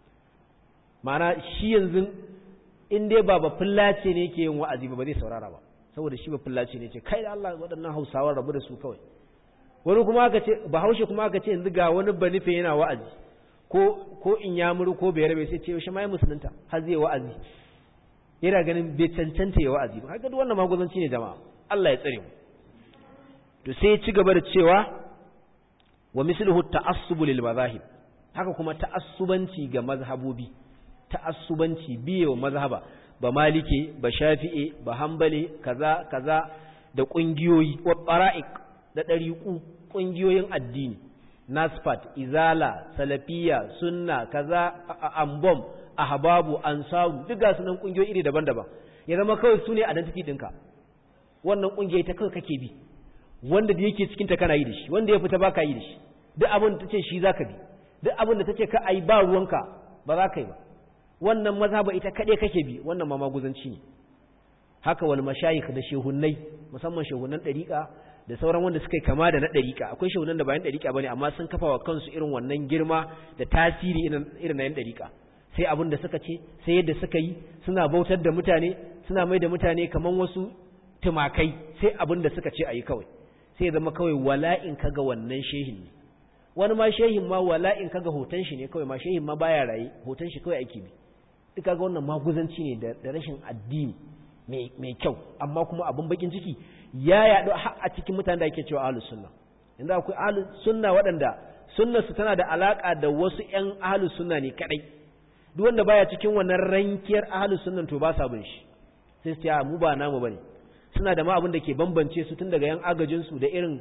ma'ana shi yanzu in dai ba ba fullace ne yake yin wa'azi ba ba zai saurara ba saboda shi ba fullace ne ce kai da Allah waɗannan Hausawa rabu da su kawai wani kuma aka ce bahaushe kuma aka ce yanzu ga wani banife yana wa'azi ko ko in ya muru ko bai rabe sai ce yaushe ma ya musulunta har zai wa'azi yana ganin bai cancanta ya wa'azi ba haka duk wannan maguzanci ne jama'a Allah ya tsare mu to sai ya ci gaba da cewa wa misluhu ta'assubu lil mazahib haka kuma ta'assubanci ga mazhabobi ta'assubanci biye wa mazhaba ba malike ba shafi'e ba hanbali kaza kaza da kungiyoyi wa qara'iq da dariqu kungiyoyin addini nasfat izala salafiya sunna kaza ambom ahbabu ansaru duk ga sunan kungiyoyi iri daban-daban ya zama kawai sune identity dinka wannan kungiyoyi ta kawai kake bi wanda da yake cikin ta kana yi da shi wanda ya fita baka yi da shi duk abin da tace shi zaka bi duk abin da tace ka ai ba ruwanka ba za ka yi ba wannan mazhaba ita kade kake bi wannan ma maguzanci ne haka wal mashayikh da shehunnai musamman shehunnan dariqa da sauran wanda suka yi kama da na dariqa akwai shehunan da bayan dariqa bane amma sun kafa wa kansu irin wannan girma da tasiri irin na yan dariqa sai abin da suka ce sai yadda suka yi suna bautar da mutane suna mai da mutane kaman wasu tumakai sai abin da suka ce a yi kawai sai zama kawai wala'in kaga wannan shehin ne wani ma shehin ma wala'in kaga hoton shi ne kawai ma shehin ma baya raye hoton shi kawai ake bi duk kaga wannan maguzanci ne da rashin addini mai kyau amma kuma abin bakin ciki ya yaɗu a cikin mutanen da ake cewa ahlus sunna yanzu akwai ahlus sunna waɗanda sunnar su tana da alaka da wasu ƴan ahlus sunna ne kadai duk wanda baya cikin wannan rankiyar ahlus sunnan to ba sa bin shi sai su ce mu ba namu bane suna da ma abin da ke bambance su tun daga yan agajin su da irin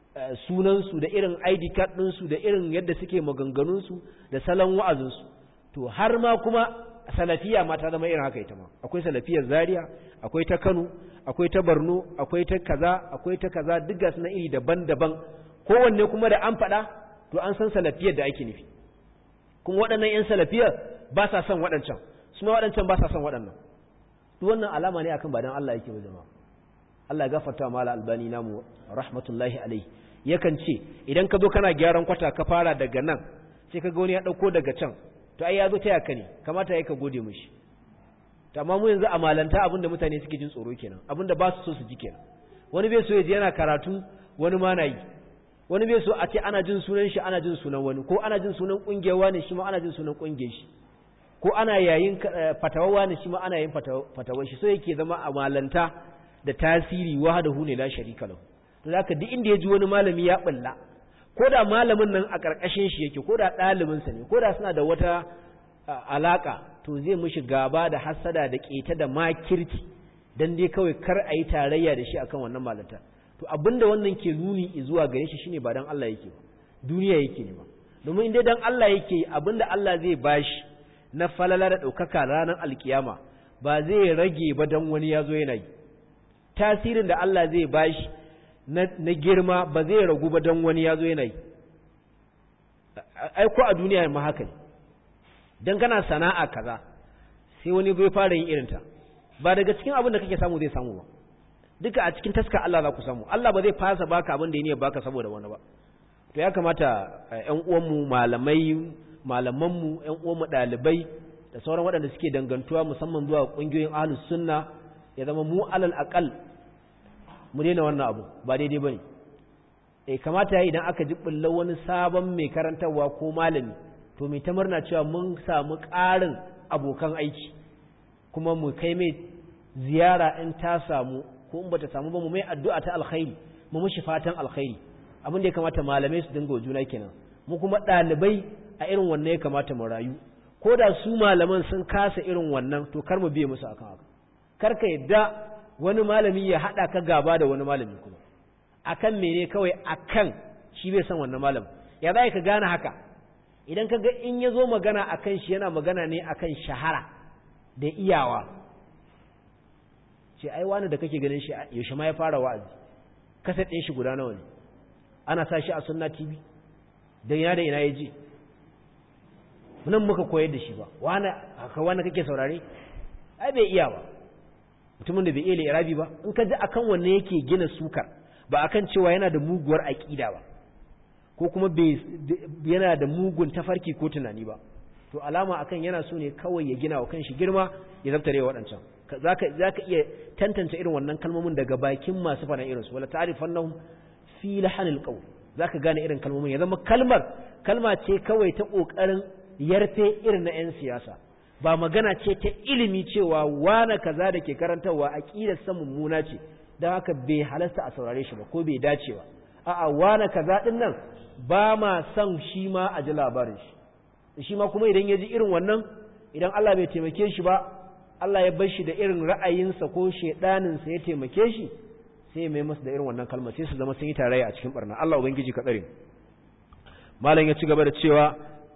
sunan su da irin ID card din su da irin yadda suke maganganun su da salon wa'azin su to har ma kuma salafiya ma ta zama irin haka ita ma akwai salafiyar Zaria akwai ta Kano akwai ta Borno akwai ta kaza akwai ta kaza duk ga suna iri daban-daban kowanne kuma da an faɗa to an san salafiyar da ake nufi kuma waɗannan 'yan salafiyar ba sa son waɗancan su ma waɗancan ba sa son waɗannan duk wannan alama ne akan ba dan Allah yake ba jama'a Allah ya gafarta wa mala albani namu rahmatullahi alaihi yakan ce idan ka zo kana gyaran kwata ka fara daga nan sai ka ga wani ya dauko daga can to ai ya zo taya ka ne kamata ya ka gode mishi to amma mu yanzu a malanta abinda mutane suke jin tsoro kenan abinda ba su so su ji kenan wani bai so ya je yana karatu wani ma na yi wani bai so a ce ana jin sunan shi ana jin sunan wani ko ana jin sunan kungiyar wani shi ma ana jin sunan kungiyar shi ko ana yayin fatawawa ne shi ma ana yin fatawar shi so yake zama a malanta da tasiri wahdahu ne la sharika lahu to zaka duk inda ya ji wani malami ya balla ko da malamin nan a karkashin shi yake ko da ɗalibin sa ne ko da suna da wata alaka to zai mishi gaba da hasada da keta da makirci dan dai kawai kar a yi tarayya da shi akan wannan malanta to abinda wannan ke nuni zuwa gare shi shine ba dan Allah yake ba duniya yake ne ba domin inda dan Allah yake abinda Allah zai bashi na falala da ɗaukaka ranar alkiyama ba zai rage ba don wani ya zo yana yi tasirin da Allah zai bashi na girma ba zai ragu ba don wani ya zo yana yi aiko a duniya ma haka ne don kana sana'a kaza sai wani bai fara yin irinta ba daga cikin abin da kake samu zai samu ba duka a cikin taska Allah za ku samu Allah ba zai fasa baka abin da ya ne baka saboda wani ba to ya kamata ƴan uwanmu malamai malamanmu ƴan uwanmu ɗalibai da sauran waɗanda suke dangantuwa musamman zuwa ƙungiyoyin ahlus sunna ya zama mu alal aqal mu daina wannan abu ba daidai bane eh kamata yayi idan aka ji bullar wani sabon mai karantarwa ko malami to mai ta murna cewa mun samu ƙarin abokan aiki kuma mu kai mai ziyara in ta samu ko in bata samu ba mu mai addu'a ta alkhairi mu mushi fatan alkhairi abin da ya kamata malamai su dinga juna kenan mu kuma ɗalibai a irin wannan ya kamata mu rayu ko da su malaman sun kasa irin wannan to kar mu biye musu akan haka kar ka yadda wani malami ya haɗa ka gaba da wani malami kuma akan mene kawai akan shi bai san wannan malam ya za ka gane haka idan ka ga in ya zo magana akan shi yana magana ne akan shahara da iyawa ce ai wani da kake ganin shi yaushe ma ya fara wa'azi kasa ɗin shi guda nawa ne ana sa shi a sunna tv don ya da ina ya ji nan muka koyar da shi ba wani haka wani kake saurare ai bai iya ba mutumin da bai iya irabi ba in ka ji akan wanne yake gina sukar ba akan cewa yana da muguwar aƙida ba ko kuma yana da mugun tafarki ko tunani ba to alama akan yana so ne kawai ya gina wa kanshi girma ya zabtare waɗancan za ka iya tantance irin wannan kalmomin daga bakin masu faɗan irinsu wala ta'rifannahum fi lahanil qawl zaka gane irin kalmomin ya zama kalmar kalma ce kawai ta kokarin yarfe irin na 'yan siyasa ba magana ce ta ilimi cewa wane kaza da ke karantarwa aqidar sa mummuna ce dan haka bai halasta a saurare shi ba ko bai dace ba a'a wane kaza din nan ba ma son shi ma a ji labarin shi shi ma kuma idan ya ji irin wannan idan Allah bai taimake shi ba Allah ya bar shi da irin ra'ayinsa ko shedaninsa ya taimake shi sai mai masu da irin wannan kalmar sai su zama sun yi tarayya a cikin barna Allah ubangiji ka tsare malam ya ci gaba da cewa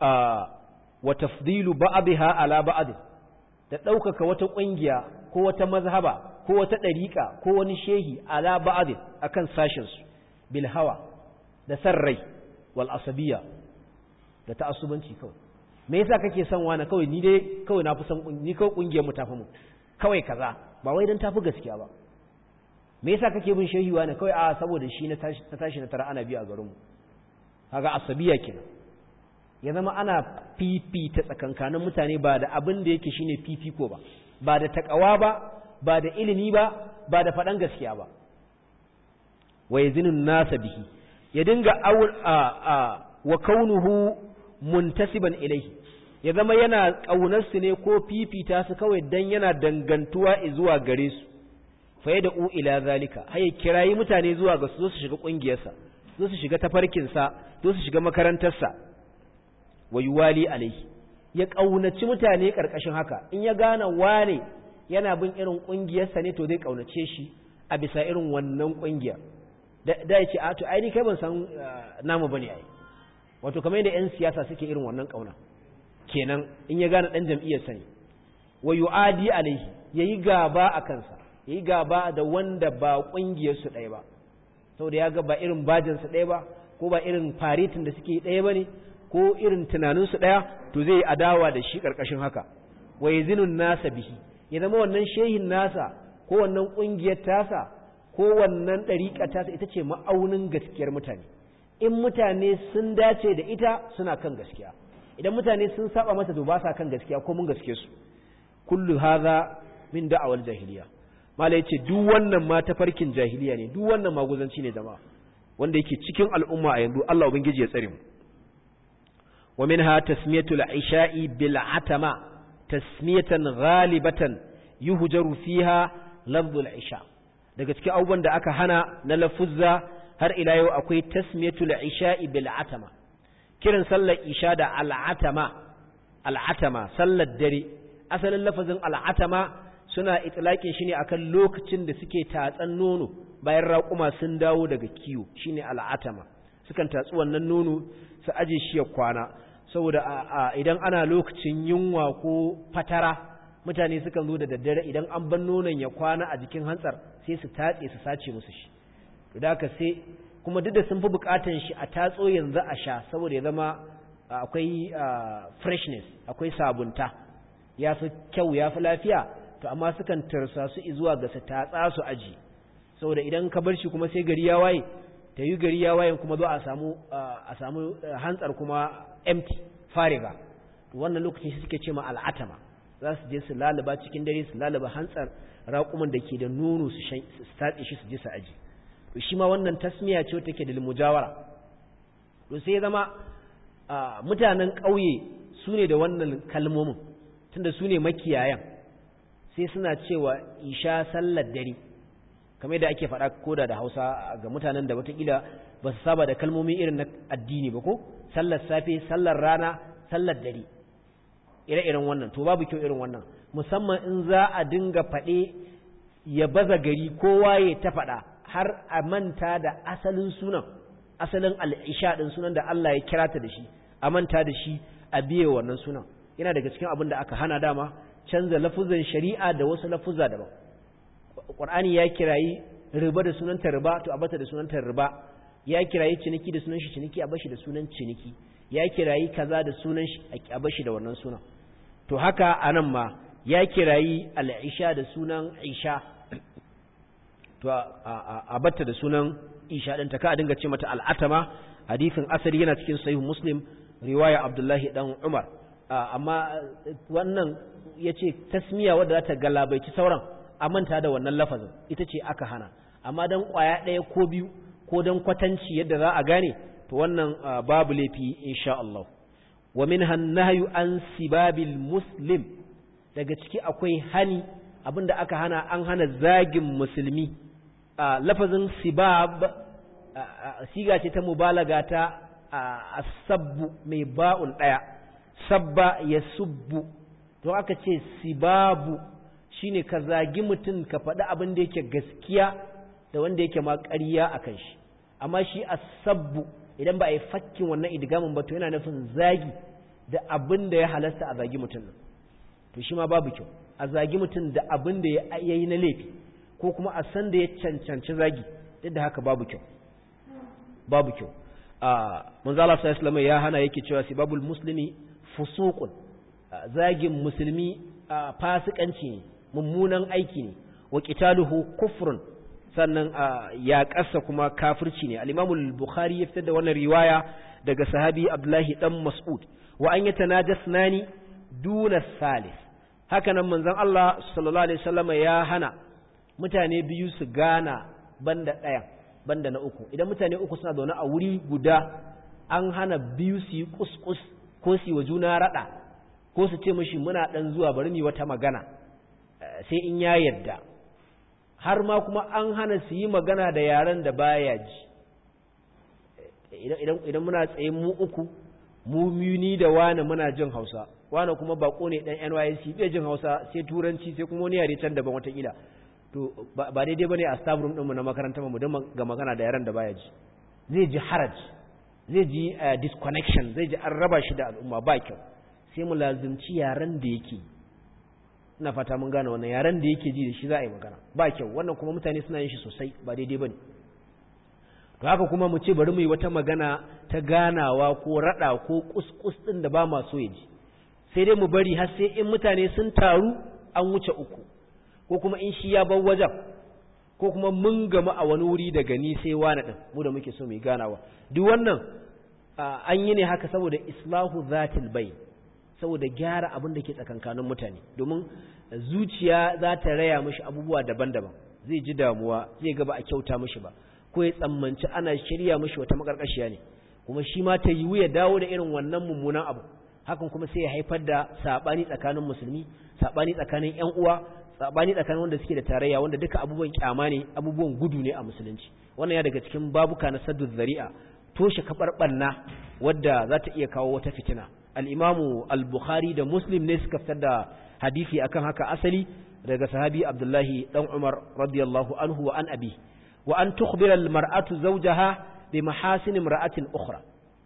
wa tafdilu ba'dha ala ba'd da ɗaukaka wata ƙungiya ko wata mazhaba ko wata ɗariƙa ko wani shehi ala ba'd akan sashin su bil hawa da sarrai wal asabiyya da ta'assubanci kawai me yasa kake son wani kawai ni dai kawai na fi son ni kawai ƙungiyar mu tafi mu kawai kaza ba wai dan tafi gaskiya ba me yasa kake bin shehiwa ne kawai a saboda shi na tashi na tara ana biya a garinmu kaga asabiya kenan ya zama ana fifita tsakankanin mutane ba da abin da yake shine fifiko ba ba da takawa ba ba da ilimi ba ba da faɗan gaskiya ba wa yazinun nasa bihi ya dinga a a wa kaunuhu muntasiban ilaihi ya zama yana ƙaunar su ne ko fifita su kawai dan yana dangantuwa zuwa gare su faye da u ila zalika haye kirayi mutane zuwa ga su zo su shiga kungiyarsa zo su shiga tafarkinsa zo su shiga makarantarsa wa yuwali alaihi ya kaunaci mutane karkashin haka in ya gane wane yana bin irin kungiyarsa ne to zai kaunace shi a bisa irin wannan kungiya da ya ce a to ai ni kai ban san namu bane ai wato kamar yadda yan siyasa suke irin wannan kauna kenan in ya gane dan jam'iyyarsa ne wa yuadi alaihi yayi gaba a kansa yi gaba da wanda ba ƙungiyarsu ɗaya ba saboda ya ga ba irin bajinsu ɗaya ba ko ba irin faritin da suke ɗaya ba ne ko irin tunaninsu ɗaya to zai adawa da shi ƙarƙashin haka wa zinun nasa bihi ya zama wannan shehin nasa ko wannan ƙungiyar tasa ko wannan ɗariƙa tasa ita ce ma'aunin gaskiyar mutane in mutane sun dace da ita suna kan gaskiya idan mutane sun saba mata to ba sa kan gaskiya ko mun gaske su kullu hadha min da'awal jahiliya mala yace duk wannan ma tafarkin jahiliya ne duk wannan maguzanci ne jama'a wanda yake cikin al'umma a yanzu Allah ubangiji ya tsare mu wa minha tasmiyatul isha'i bil atama tasmiyatan ghalibatan yuhjaru fiha lafzul isha daga cikin abubuwan da aka hana na lafuzza har ila yau akwai tasmiyatul isha'i bil atama kiran sallar isha da al'atama al'atama sallar dare asalin lafazin al'atama suna itlaqin shi ne akan lokacin da suke tatsan nono bayan raƙuma sun dawo daga kiwo shine al'atama sukan tatsi wannan nono su aje shi ya kwana saboda idan ana lokacin yunwa ko fatara mutane sukan zo da daddare idan an ban nonon ya kwana a jikin hantsar sai su tatse su sace musu shi da haka sai kuma duk da sun fi bukatan shi a tatso yanzu a sha saboda ya zama akwai freshness akwai sabunta ya fi kyau ya fi lafiya to amma sukan tarsa su zuwa ga su tatsa su aji saboda idan ka bar shi kuma sai gari ya waye ta yi gari ya waye kuma zo a samu a samu hantsar kuma empty fariga wannan lokacin shi suke ce ma al'atama za su je su lalaba cikin dare su lalaba hantsar raƙuman da ke da nono su tatse shi su je su aji to shi ma wannan tasmiya ce take da mujawara to sai zama mutanen ƙauye su ne da wannan kalmomin tunda su ne makiyayan sai suna cewa isha sallar dare kamar da ake faɗa koda da hausa ga mutanen da watakila ba su saba da kalmomi irin na addini ba ko sallar safe sallar rana sallar dare ire-iren wannan to babu kyau irin wannan musamman in za a dinga faɗe ya baza gari kowa ya ta faɗa har a manta da asalin sunan asalin al'isha ɗin sunan da Allah ya kira ta da shi a manta da shi a biye wannan sunan yana daga cikin abin da aka hana dama canza lafuzan shari'a da wasu lafuzza daban Qur'ani ya kirayi riba da sunanta riba to a bata da sunanta riba ya kirayi ciniki da sunan shi ciniki a bashi da sunan ciniki ya kirayi kaza da sunan shi a bashi da wannan sunan to haka anan ma ya kirayi al'isha da sunan isha to a batta da sunan isha din ta ka dinga ce mata al'atama hadisin asali yana cikin sahih muslim riwaya abdullahi dan umar amma wannan yace tasmiya wadda za ta galabaici sauran a manta da wannan lafazin ita ce aka hana amma dan kwaya ɗaya ko biyu ko dan kwatanci yadda za a gane to wannan babu laifi insha Allah wa minha nahyu an sibabil muslim daga ciki akwai hani abinda aka hana an hana zagin musulmi lafazin sibab siga ce ta mubalaga ta asabbu mai ba'un ɗaya sabba ya subbu to aka ce sibabu shine ka zagi mutum ka faɗi abin da yake gaskiya da wanda yake ma ƙarya a kan shi amma shi asabbu idan ba a yi fakkin wannan idgamin ba to yana nufin zagi da abin da ya halasta a zagi mutum nan to shi ma babu kyau a zagi mutum da abin da ya yi na laifi ko kuma a san da ya cancanci zagi duk da haka babu kyau babu kyau a manzala sallallahu ya hana yake cewa sibabul muslimi fusuqun zagin musulmi fasikanci ne mummunan aiki ne wa qitaluhu kufrun sannan ya kasa kuma kafirci ne al-Imam al-Bukhari ya fitar da wannan riwaya daga sahabi Abdullahi dan Mas'ud wa an yatanajasnani duna salis haka nan manzon Allah sallallahu alaihi wasallam ya hana mutane biyu su gana banda ɗaya banda na uku idan mutane uku suna zaune a wuri guda an hana biyu su yi kuskus ko su yi wa juna raɗa ko su ce mashi muna ɗan zuwa bari mu wata magana sai in ya yarda har ma kuma an hana su yi magana da yaren da baya ji idan muna tsaye mu uku mu ni da wane muna jin hausa wane kuma bako ne dan NYC bai jin hausa sai turanci sai kuma wani yare can daban watakila to ba daidai bane a staff room ɗinmu na makaranta mu don ga magana da yaren da baya ji zai ji haraj zai ji disconnection zai ji an raba shi da al'umma ba kyau sai mu lazimci yaren da yake ina fata mun gane wannan yaren da yake ji da shi za a yi magana ba kyau wannan kuma mutane suna yin shi sosai ba daidai bane to haka kuma mu ce bari mu yi wata magana ta ganawa ko rada ko kuskus din da ba ma so ya ji sai dai mu bari har sai in mutane sun taru an wuce uku ko kuma in shi ya bar wajen ko kuma mun gama a wani wuri daga ni sai wani din mu da muke so mu ganawa duk wannan an yi ne haka saboda islahu zatil bai saboda gyara abin da ke tsakankanin mutane domin zuciya za ta raya mishi abubuwa daban-daban zai ji damuwa zai ga ba a kyauta mishi ba ko ya tsammanci ana shirya mishi wata makarkashiya ne kuma shi ma ta yiwu ya dawo da irin wannan mummunan abu hakan kuma sai ya haifar da sabani tsakanin musulmi sabani tsakanin ƴan uwa sabani tsakanin wanda suke da tarayya wanda duka abubuwan kyama ne abubuwan gudu ne a musulunci wannan ya daga cikin babuka na saddu zari'a toshe kafar banna wadda za ta iya kawo wata fitina al-imamu al-bukhari da muslim ne suka fitar da hadisi akan haka asali daga sahabi abdullahi dan umar radiyallahu anhu wa an abi wa an tukhbira al-mar'atu zawjaha bi mahasin imra'atin ukhra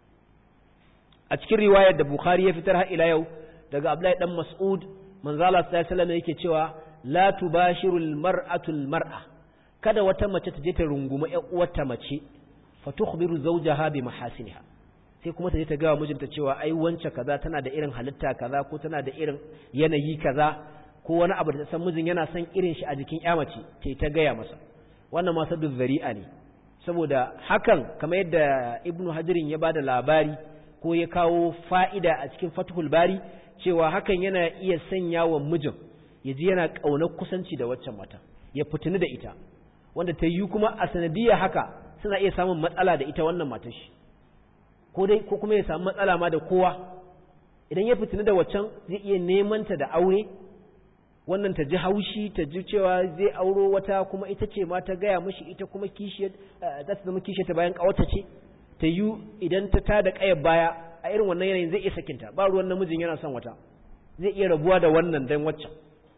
a cikin riwayar da bukhari ya fitar har ila yau daga abdullahi dan mas'ud manzo Allah sallallahu alaihi wasallam yake cewa la tubashirul mar'atu al-mar'a kada wata mace ta je ta runguma ƴan uwarta mace fa tukhbiru zawjaha bi mahasiniha sai kuma ta je ta ga mijinta cewa ai wance kaza tana da irin halitta kaza ko tana da irin yanayi kaza ko wani abu da ta san mijin yana son irin shi a jikin ƴa mace ta ta gaya masa wannan ma sadu zari'a ne saboda hakan kamar yadda ibnu hajirin ya bada labari ko ya kawo fa'ida a cikin fathul bari cewa hakan yana iya sanya wa mijin ya ji yana ƙaunar kusanci da waccan mata ya fitini da ita wanda ta yi kuma a sanadiyar haka suna iya samun matsala da ita wannan matar shi ko dai ko kuma ya samu matsala ma da kowa idan ya fitini da waccan zai iya neman ta da aure wannan ta ji haushi ta ji cewa zai auro wata kuma ita ce ma ta gaya mishi ita kuma kishiyar za ta zama kishiyar ta bayan ƙawarta ce ta yi idan ta tada ƙayar baya a irin wannan yanayin zai iya sakinta ba ruwan namijin yana son wata zai iya rabuwa da wannan dan waccan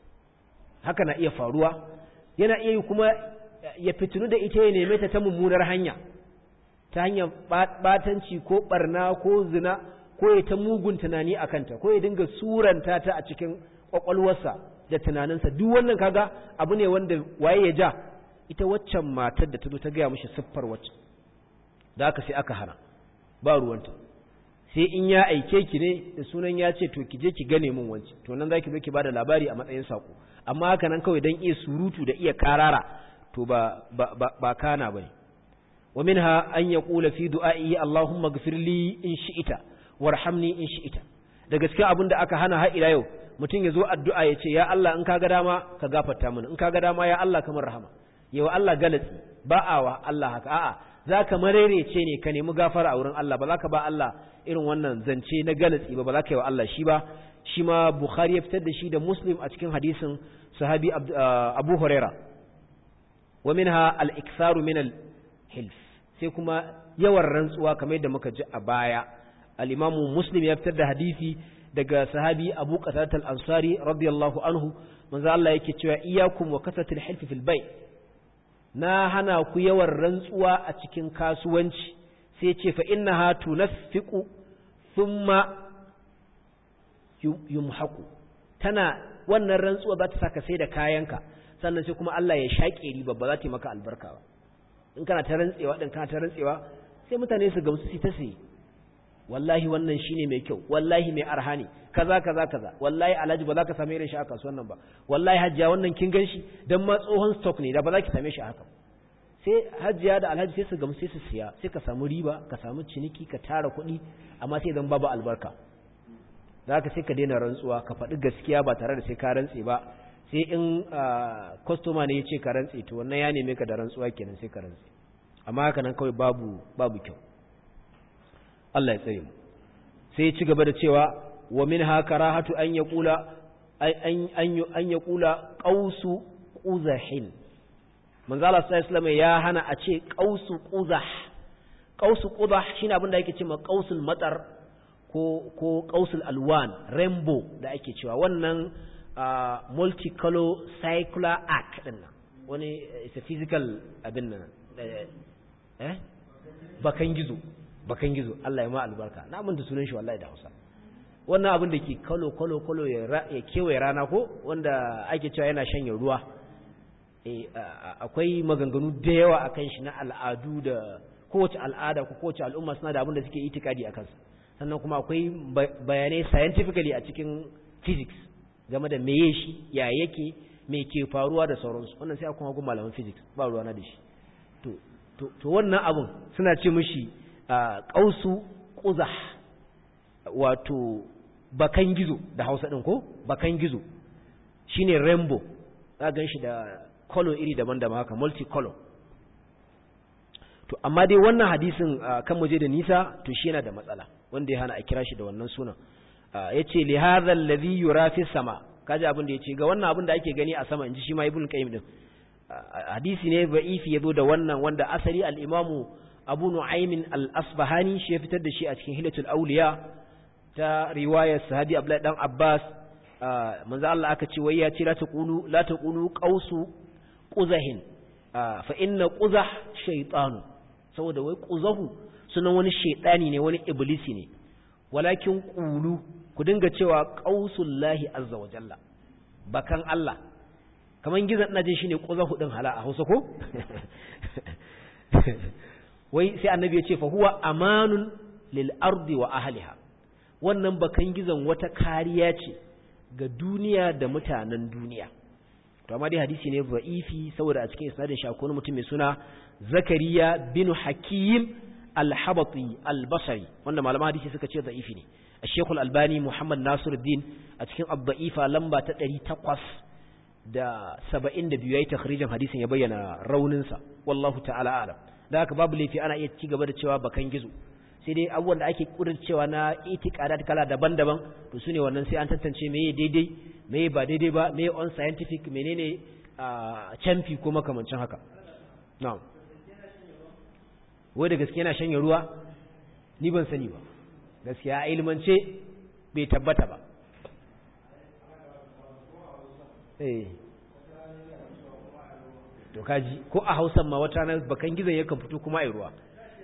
haka na iya faruwa yana iya yi kuma ya fitinu da ita ya neme ta ta mummunar hanya ta hanyar batanci ko barna ko zina ko ya ta mugun tunani a kanta ko ya dinga suranta ta a cikin kwakwalwarsa da tunaninsa duk wannan kaga abu ne wanda waye ya ja ita waccan matar da ta zo ta gaya mishi siffar waccan da aka sai aka hana ba ruwanta sai in ya aike ki ne da sunan ya ce to ki je ki gane min wance to nan zaki zo ki bada labari a matsayin sako amma haka nan kawai dan iya surutu da iya karara to ba ba ba, ba kana bane wa minha an yaqula fi du'a'i Allahumma ighfir li in shi'ita warhamni in shi'ita da gaskiya abin da aka hana har ila yau mutum ya zo addu'a ya ce ya Allah in kaga dama ka gafarta mini in kaga dama ya Allah kamar rahama yawa Allah galatsi ba awa Allah haka a'a za ka marerece ne ka nemi gafara a wurin Allah ba za ka ba Allah irin wannan zance na galatsi ba ba za ka yi wa Allah shi ba shi ma Bukhari ya fitar da shi da Muslim a cikin hadisin sahabi Abu Huraira wa minha al-iktharu min al-hilf sai kuma yawan rantsuwa kamar yadda muka ji a baya al-Imam Muslim ya fitar da hadisi daga sahabi Abu Qatada al-Ansari radiyallahu anhu manzo Allah yake cewa iyyakum wa kasatil hilf fil bay' na hana ku yawan rantsuwa a cikin kasuwanci sai ce fa inna ha tunaffiqu thumma yumhaqu tana wannan rantsuwa za ta saka sai da kayanka sannan sai kuma Allah ya shaƙe riba ba za ta yi maka albarka ba in kana ta rantsewa din kana ta rantsewa sai mutane su gamsu su ta sai wallahi wannan shine mai kyau wallahi mai arha ne kaza kaza kaza wallahi alhaji ba za ka same irin shi a kasuwan nan ba wallahi hajjiya wannan kin ganshi dan ma tsohon stock ne da ba za ki same shi haka sai hajjiya da alhaji sai su gamu sai su siya sai ka samu riba ka samu ciniki ka tara kuɗi amma sai zan babu albarka za ka sai ka daina rantsuwa ka faɗi gaskiya ba tare da sai ka rantse ba sai in kwastoma ne ya ce ka rantse to wannan ya neme ka da rantsuwa kenan sai ka rantse amma haka nan kawai babu babu kyau Allah ya tsare mu sai ya ci gaba da cewa wa minha karahatu an yaqula an an an yaqula qausu quzahin manzo Allah sallallahu alaihi ya hana a ce qausu quzah qausu quzah shine abin da yake cewa qausul matar ko ko qausul alwan rainbow da ake cewa wannan multicolor circular arc din nan wani is a physical abin nan eh bakan gizo bakan gizo Allah ya ma albarka na mun da sunan shi wallahi da Hausa wannan abin da ke kalo kalo kalo ya kewaye rana ko wanda ake cewa yana shanye ruwa akwai maganganu da yawa akan shi na al'adu da kowace al'ada ko kowace al'umma suna da abin da suke itikadi akan sa sannan kuma akwai bayanai scientifically a cikin physics game da meye shi ya yake me ke faruwa da sauransu wannan sai akwai hagu malaman physics ba ruwa na da shi to to wannan abun suna ce mishi ƙausu ƙuzah wato bakan gizo da hausa ɗin ko bakan gizo shine rainbow za gan shi da color iri daban-daban haka multicolor to amma dai wannan hadisin kan muje da nisa to shi yana da matsala wanda ya hana a kira shi da wannan sunan yace li hadha alladhi yura fi sama kaji abin da yace ga wannan abin da ake gani a sama inji shi ma ibn qayyim din hadisi ne ba'ifi yazo da wannan wanda asali al-imamu abu nu'aymin al-asbahani shi ya fitar da shi a cikin hilatul awliya ta riwayar sahabi abdullahi dan abbas manzo Allah aka ce wai ya ce la taqulu la taqulu qausu quzahin fa inna quzah shaytanu saboda wai quzahu sunan wani shaytani ne wani iblisi ne walakin qulu ku dinga cewa qausullahi azza wa jalla bakan Allah kaman gizan ina jin shine quzahu din hala a Hausa ko wai sai annabi ya ce fa huwa amanun lil ardi wa ahliha wannan bakan gizan wata kariya ce ga duniya da mutanen duniya to amma dai hadisi ne da'ifi saboda a cikin isnadin shi akwai mutum mai suna Zakariya bin Hakim al-Habati al-Basri wanda malaman hadisi suka ce da'ifi ne Sheikh al-Albani Muhammad Nasiruddin a cikin ad-da'ifa lamba ta 800 da 72 yayi takhrijin hadisin ya bayyana raunin sa wallahu ta'ala a'lam da haka babu laifi ana iya ci gaba da cewa bakan gizo sai dai abubuwan da ake cewa na itiqadat kala daban-daban to sune wannan sai an tantance meye daidai meye ba daidai ba meye on scientific menene a champi ko makamancin haka na'am wai da gaske yana shanye ruwa ni ban sani ba gaskiya a ilmance bai tabbata ba eh to kaji ko a hausan ma wata na bakan gizon yakan fito kuma a ruwa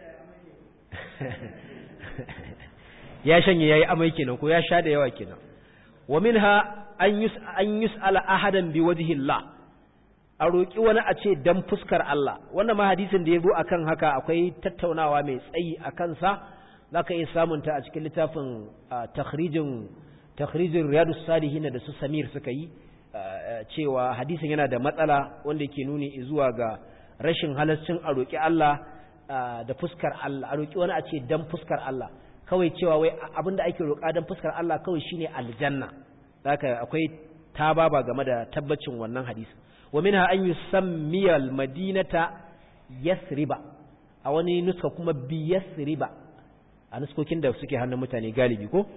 ya shanye yayi amai kenan ko ya sha da yawa kenan wa minha an yus an yus'ala ahadan bi wajhi Allah a roki wani a ce dan fuskar Allah wannan ma hadisin da yazo akan haka akwai tattaunawa mai tsayi akan sa zaka iya samun ta a cikin littafin takhrijin takhrijin riyadus salihin da su Samir suka yi cewa hadisin yana da matsala wanda yake nuni zuwa ga rashin halaccin a roki Allah da fuskar Allah a roki wani a ce dan fuskar Allah kawai cewa wai abinda ake roƙa dan fuskar Allah kawai shine aljanna haka akwai tababa game da tabbacin wannan hadisi wa minha an yusammiya almadinata yasriba a wani nuska kuma bi yasriba a nuskokin da suke hannun mutane galibi ko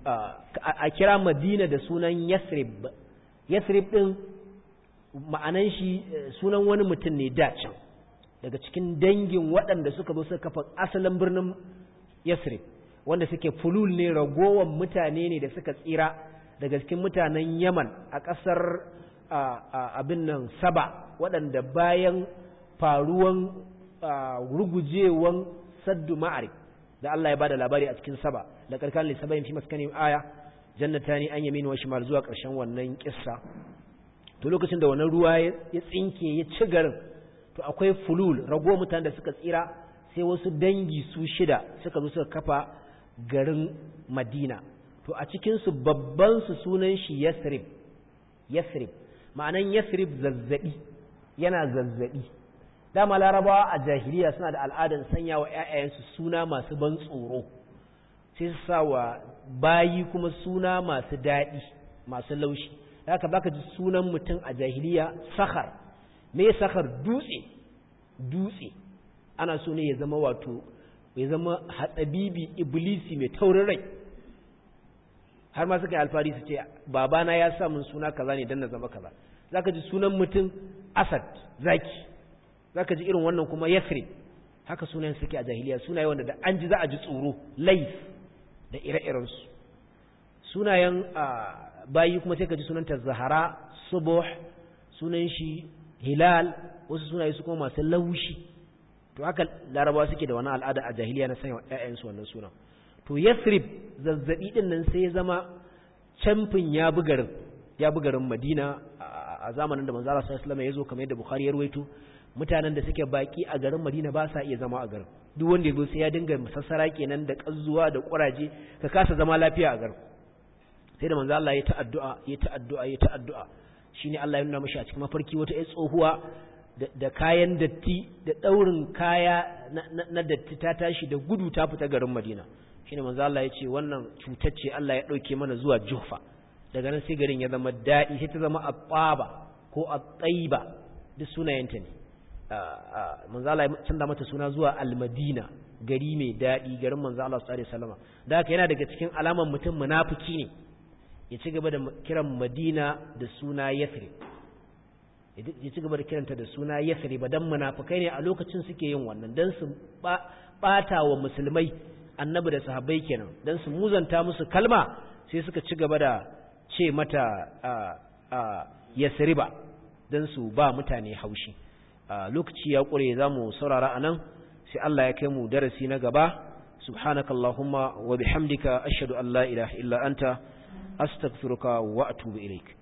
a kira madina da sunan yasrib yasrib din ma'anan shi sunan wani mutum ne da can daga cikin dangin waɗanda suka zo suka kafa asalin birnin yasrib wanda suke fulul ne ragowar mutane ne da suka tsira daga cikin mutanen yaman a ƙasar abin nan saba waɗanda bayan faruwan rugujewan saddu ma'arif da Allah ya bada labari a cikin saba da karkan lissabayin fi maskanin aya jannatani an yamin wa shimal zuwa ƙarshen wannan kissa to lokacin da wannan ruwa ya tsinke ya ci garin to akwai fulul rago mutanen da suka tsira sai wasu dangi su shida suka zo suka kafa garin Madina to a cikin su babban su sunan shi Yasrib Yasrib ma'anan Yasrib zazzabi yana zazzabi dama larabawa a jahiliya suna da al'adar sanya wa ‘ya'yayensu suna masu ban tsoro sai su sa wa bayi kuma suna masu daɗi masu laushi haka baka ji sunan mutum a jahiliya sakhar me sakhar dutse dutse ana so ne ya zama wato ya zama hatsabibi iblisi mai taurin rai har ma suka yi alfari su ce babana ya sa min suna kaza ne dan na zama kaza zaka ji sunan mutum asad zaki zaka ji irin wannan kuma yasri haka sunayen suke a jahiliya sunaye wanda da an ji za a ji tsoro laif da ire-irensu sunayen bayi kuma sai ka ji sunanta zahara subuh sunan shi hilal wasu sunaye su kuma masu laushi to haka larabawa suke da wani al'ada a jahiliya na sanya ƴaƴansu wannan sunan to yasrib zazzabi din nan sai ya zama camfin ya bi garin ya bi garin madina a zamanin da manzo Allah sallallahu alaihi wasallam ya zo kamar yadda bukhari ya ruwaito mutanen da suke baki a garin Madina ba sa iya zama a garin duk wanda yazo sai ya dinga musassara kenan da kazzuwa da kuraje ka kasa zama lafiya a garin sai da manzo Allah ya ta addu'a ya ta addu'a ya ta addu'a shine Allah ya nuna mashi a cikin mafarki wata ai tsohuwa da kayan datti da daurin kaya na datti ta tashi da gudu ta fita garin Madina shine manzo Allah ya ce wannan cutar ce Allah ya dauke mana zuwa Juhfa daga nan sai garin ya zama daɗi sai ta zama at-taba ko at-tayyiba duk sunayenta ne manzala ya canza mata suna zuwa almadina gari mai daɗi garin manzo Allah sallallahu alaihi wasallam da haka yana daga cikin alaman mutum munafiki ne ya ci gaba da kiran Madina da suna Yathrib ya ci gaba da kiranta da suna Yathrib dan munafikai ne a lokacin suke yin wannan dan su bata wa musulmai annabi da sahabbai kenan dan su muzanta musu kalma sai suka ci gaba da ce mata Yasriba dan su ba mutane haushi lokaci ya kure zamu saurara anan sai Allah ya kai mu darasi na gaba subhanakallahumma wa bihamdika ashhadu an la ilaha illa anta astaghfiruka wa atubu ilaik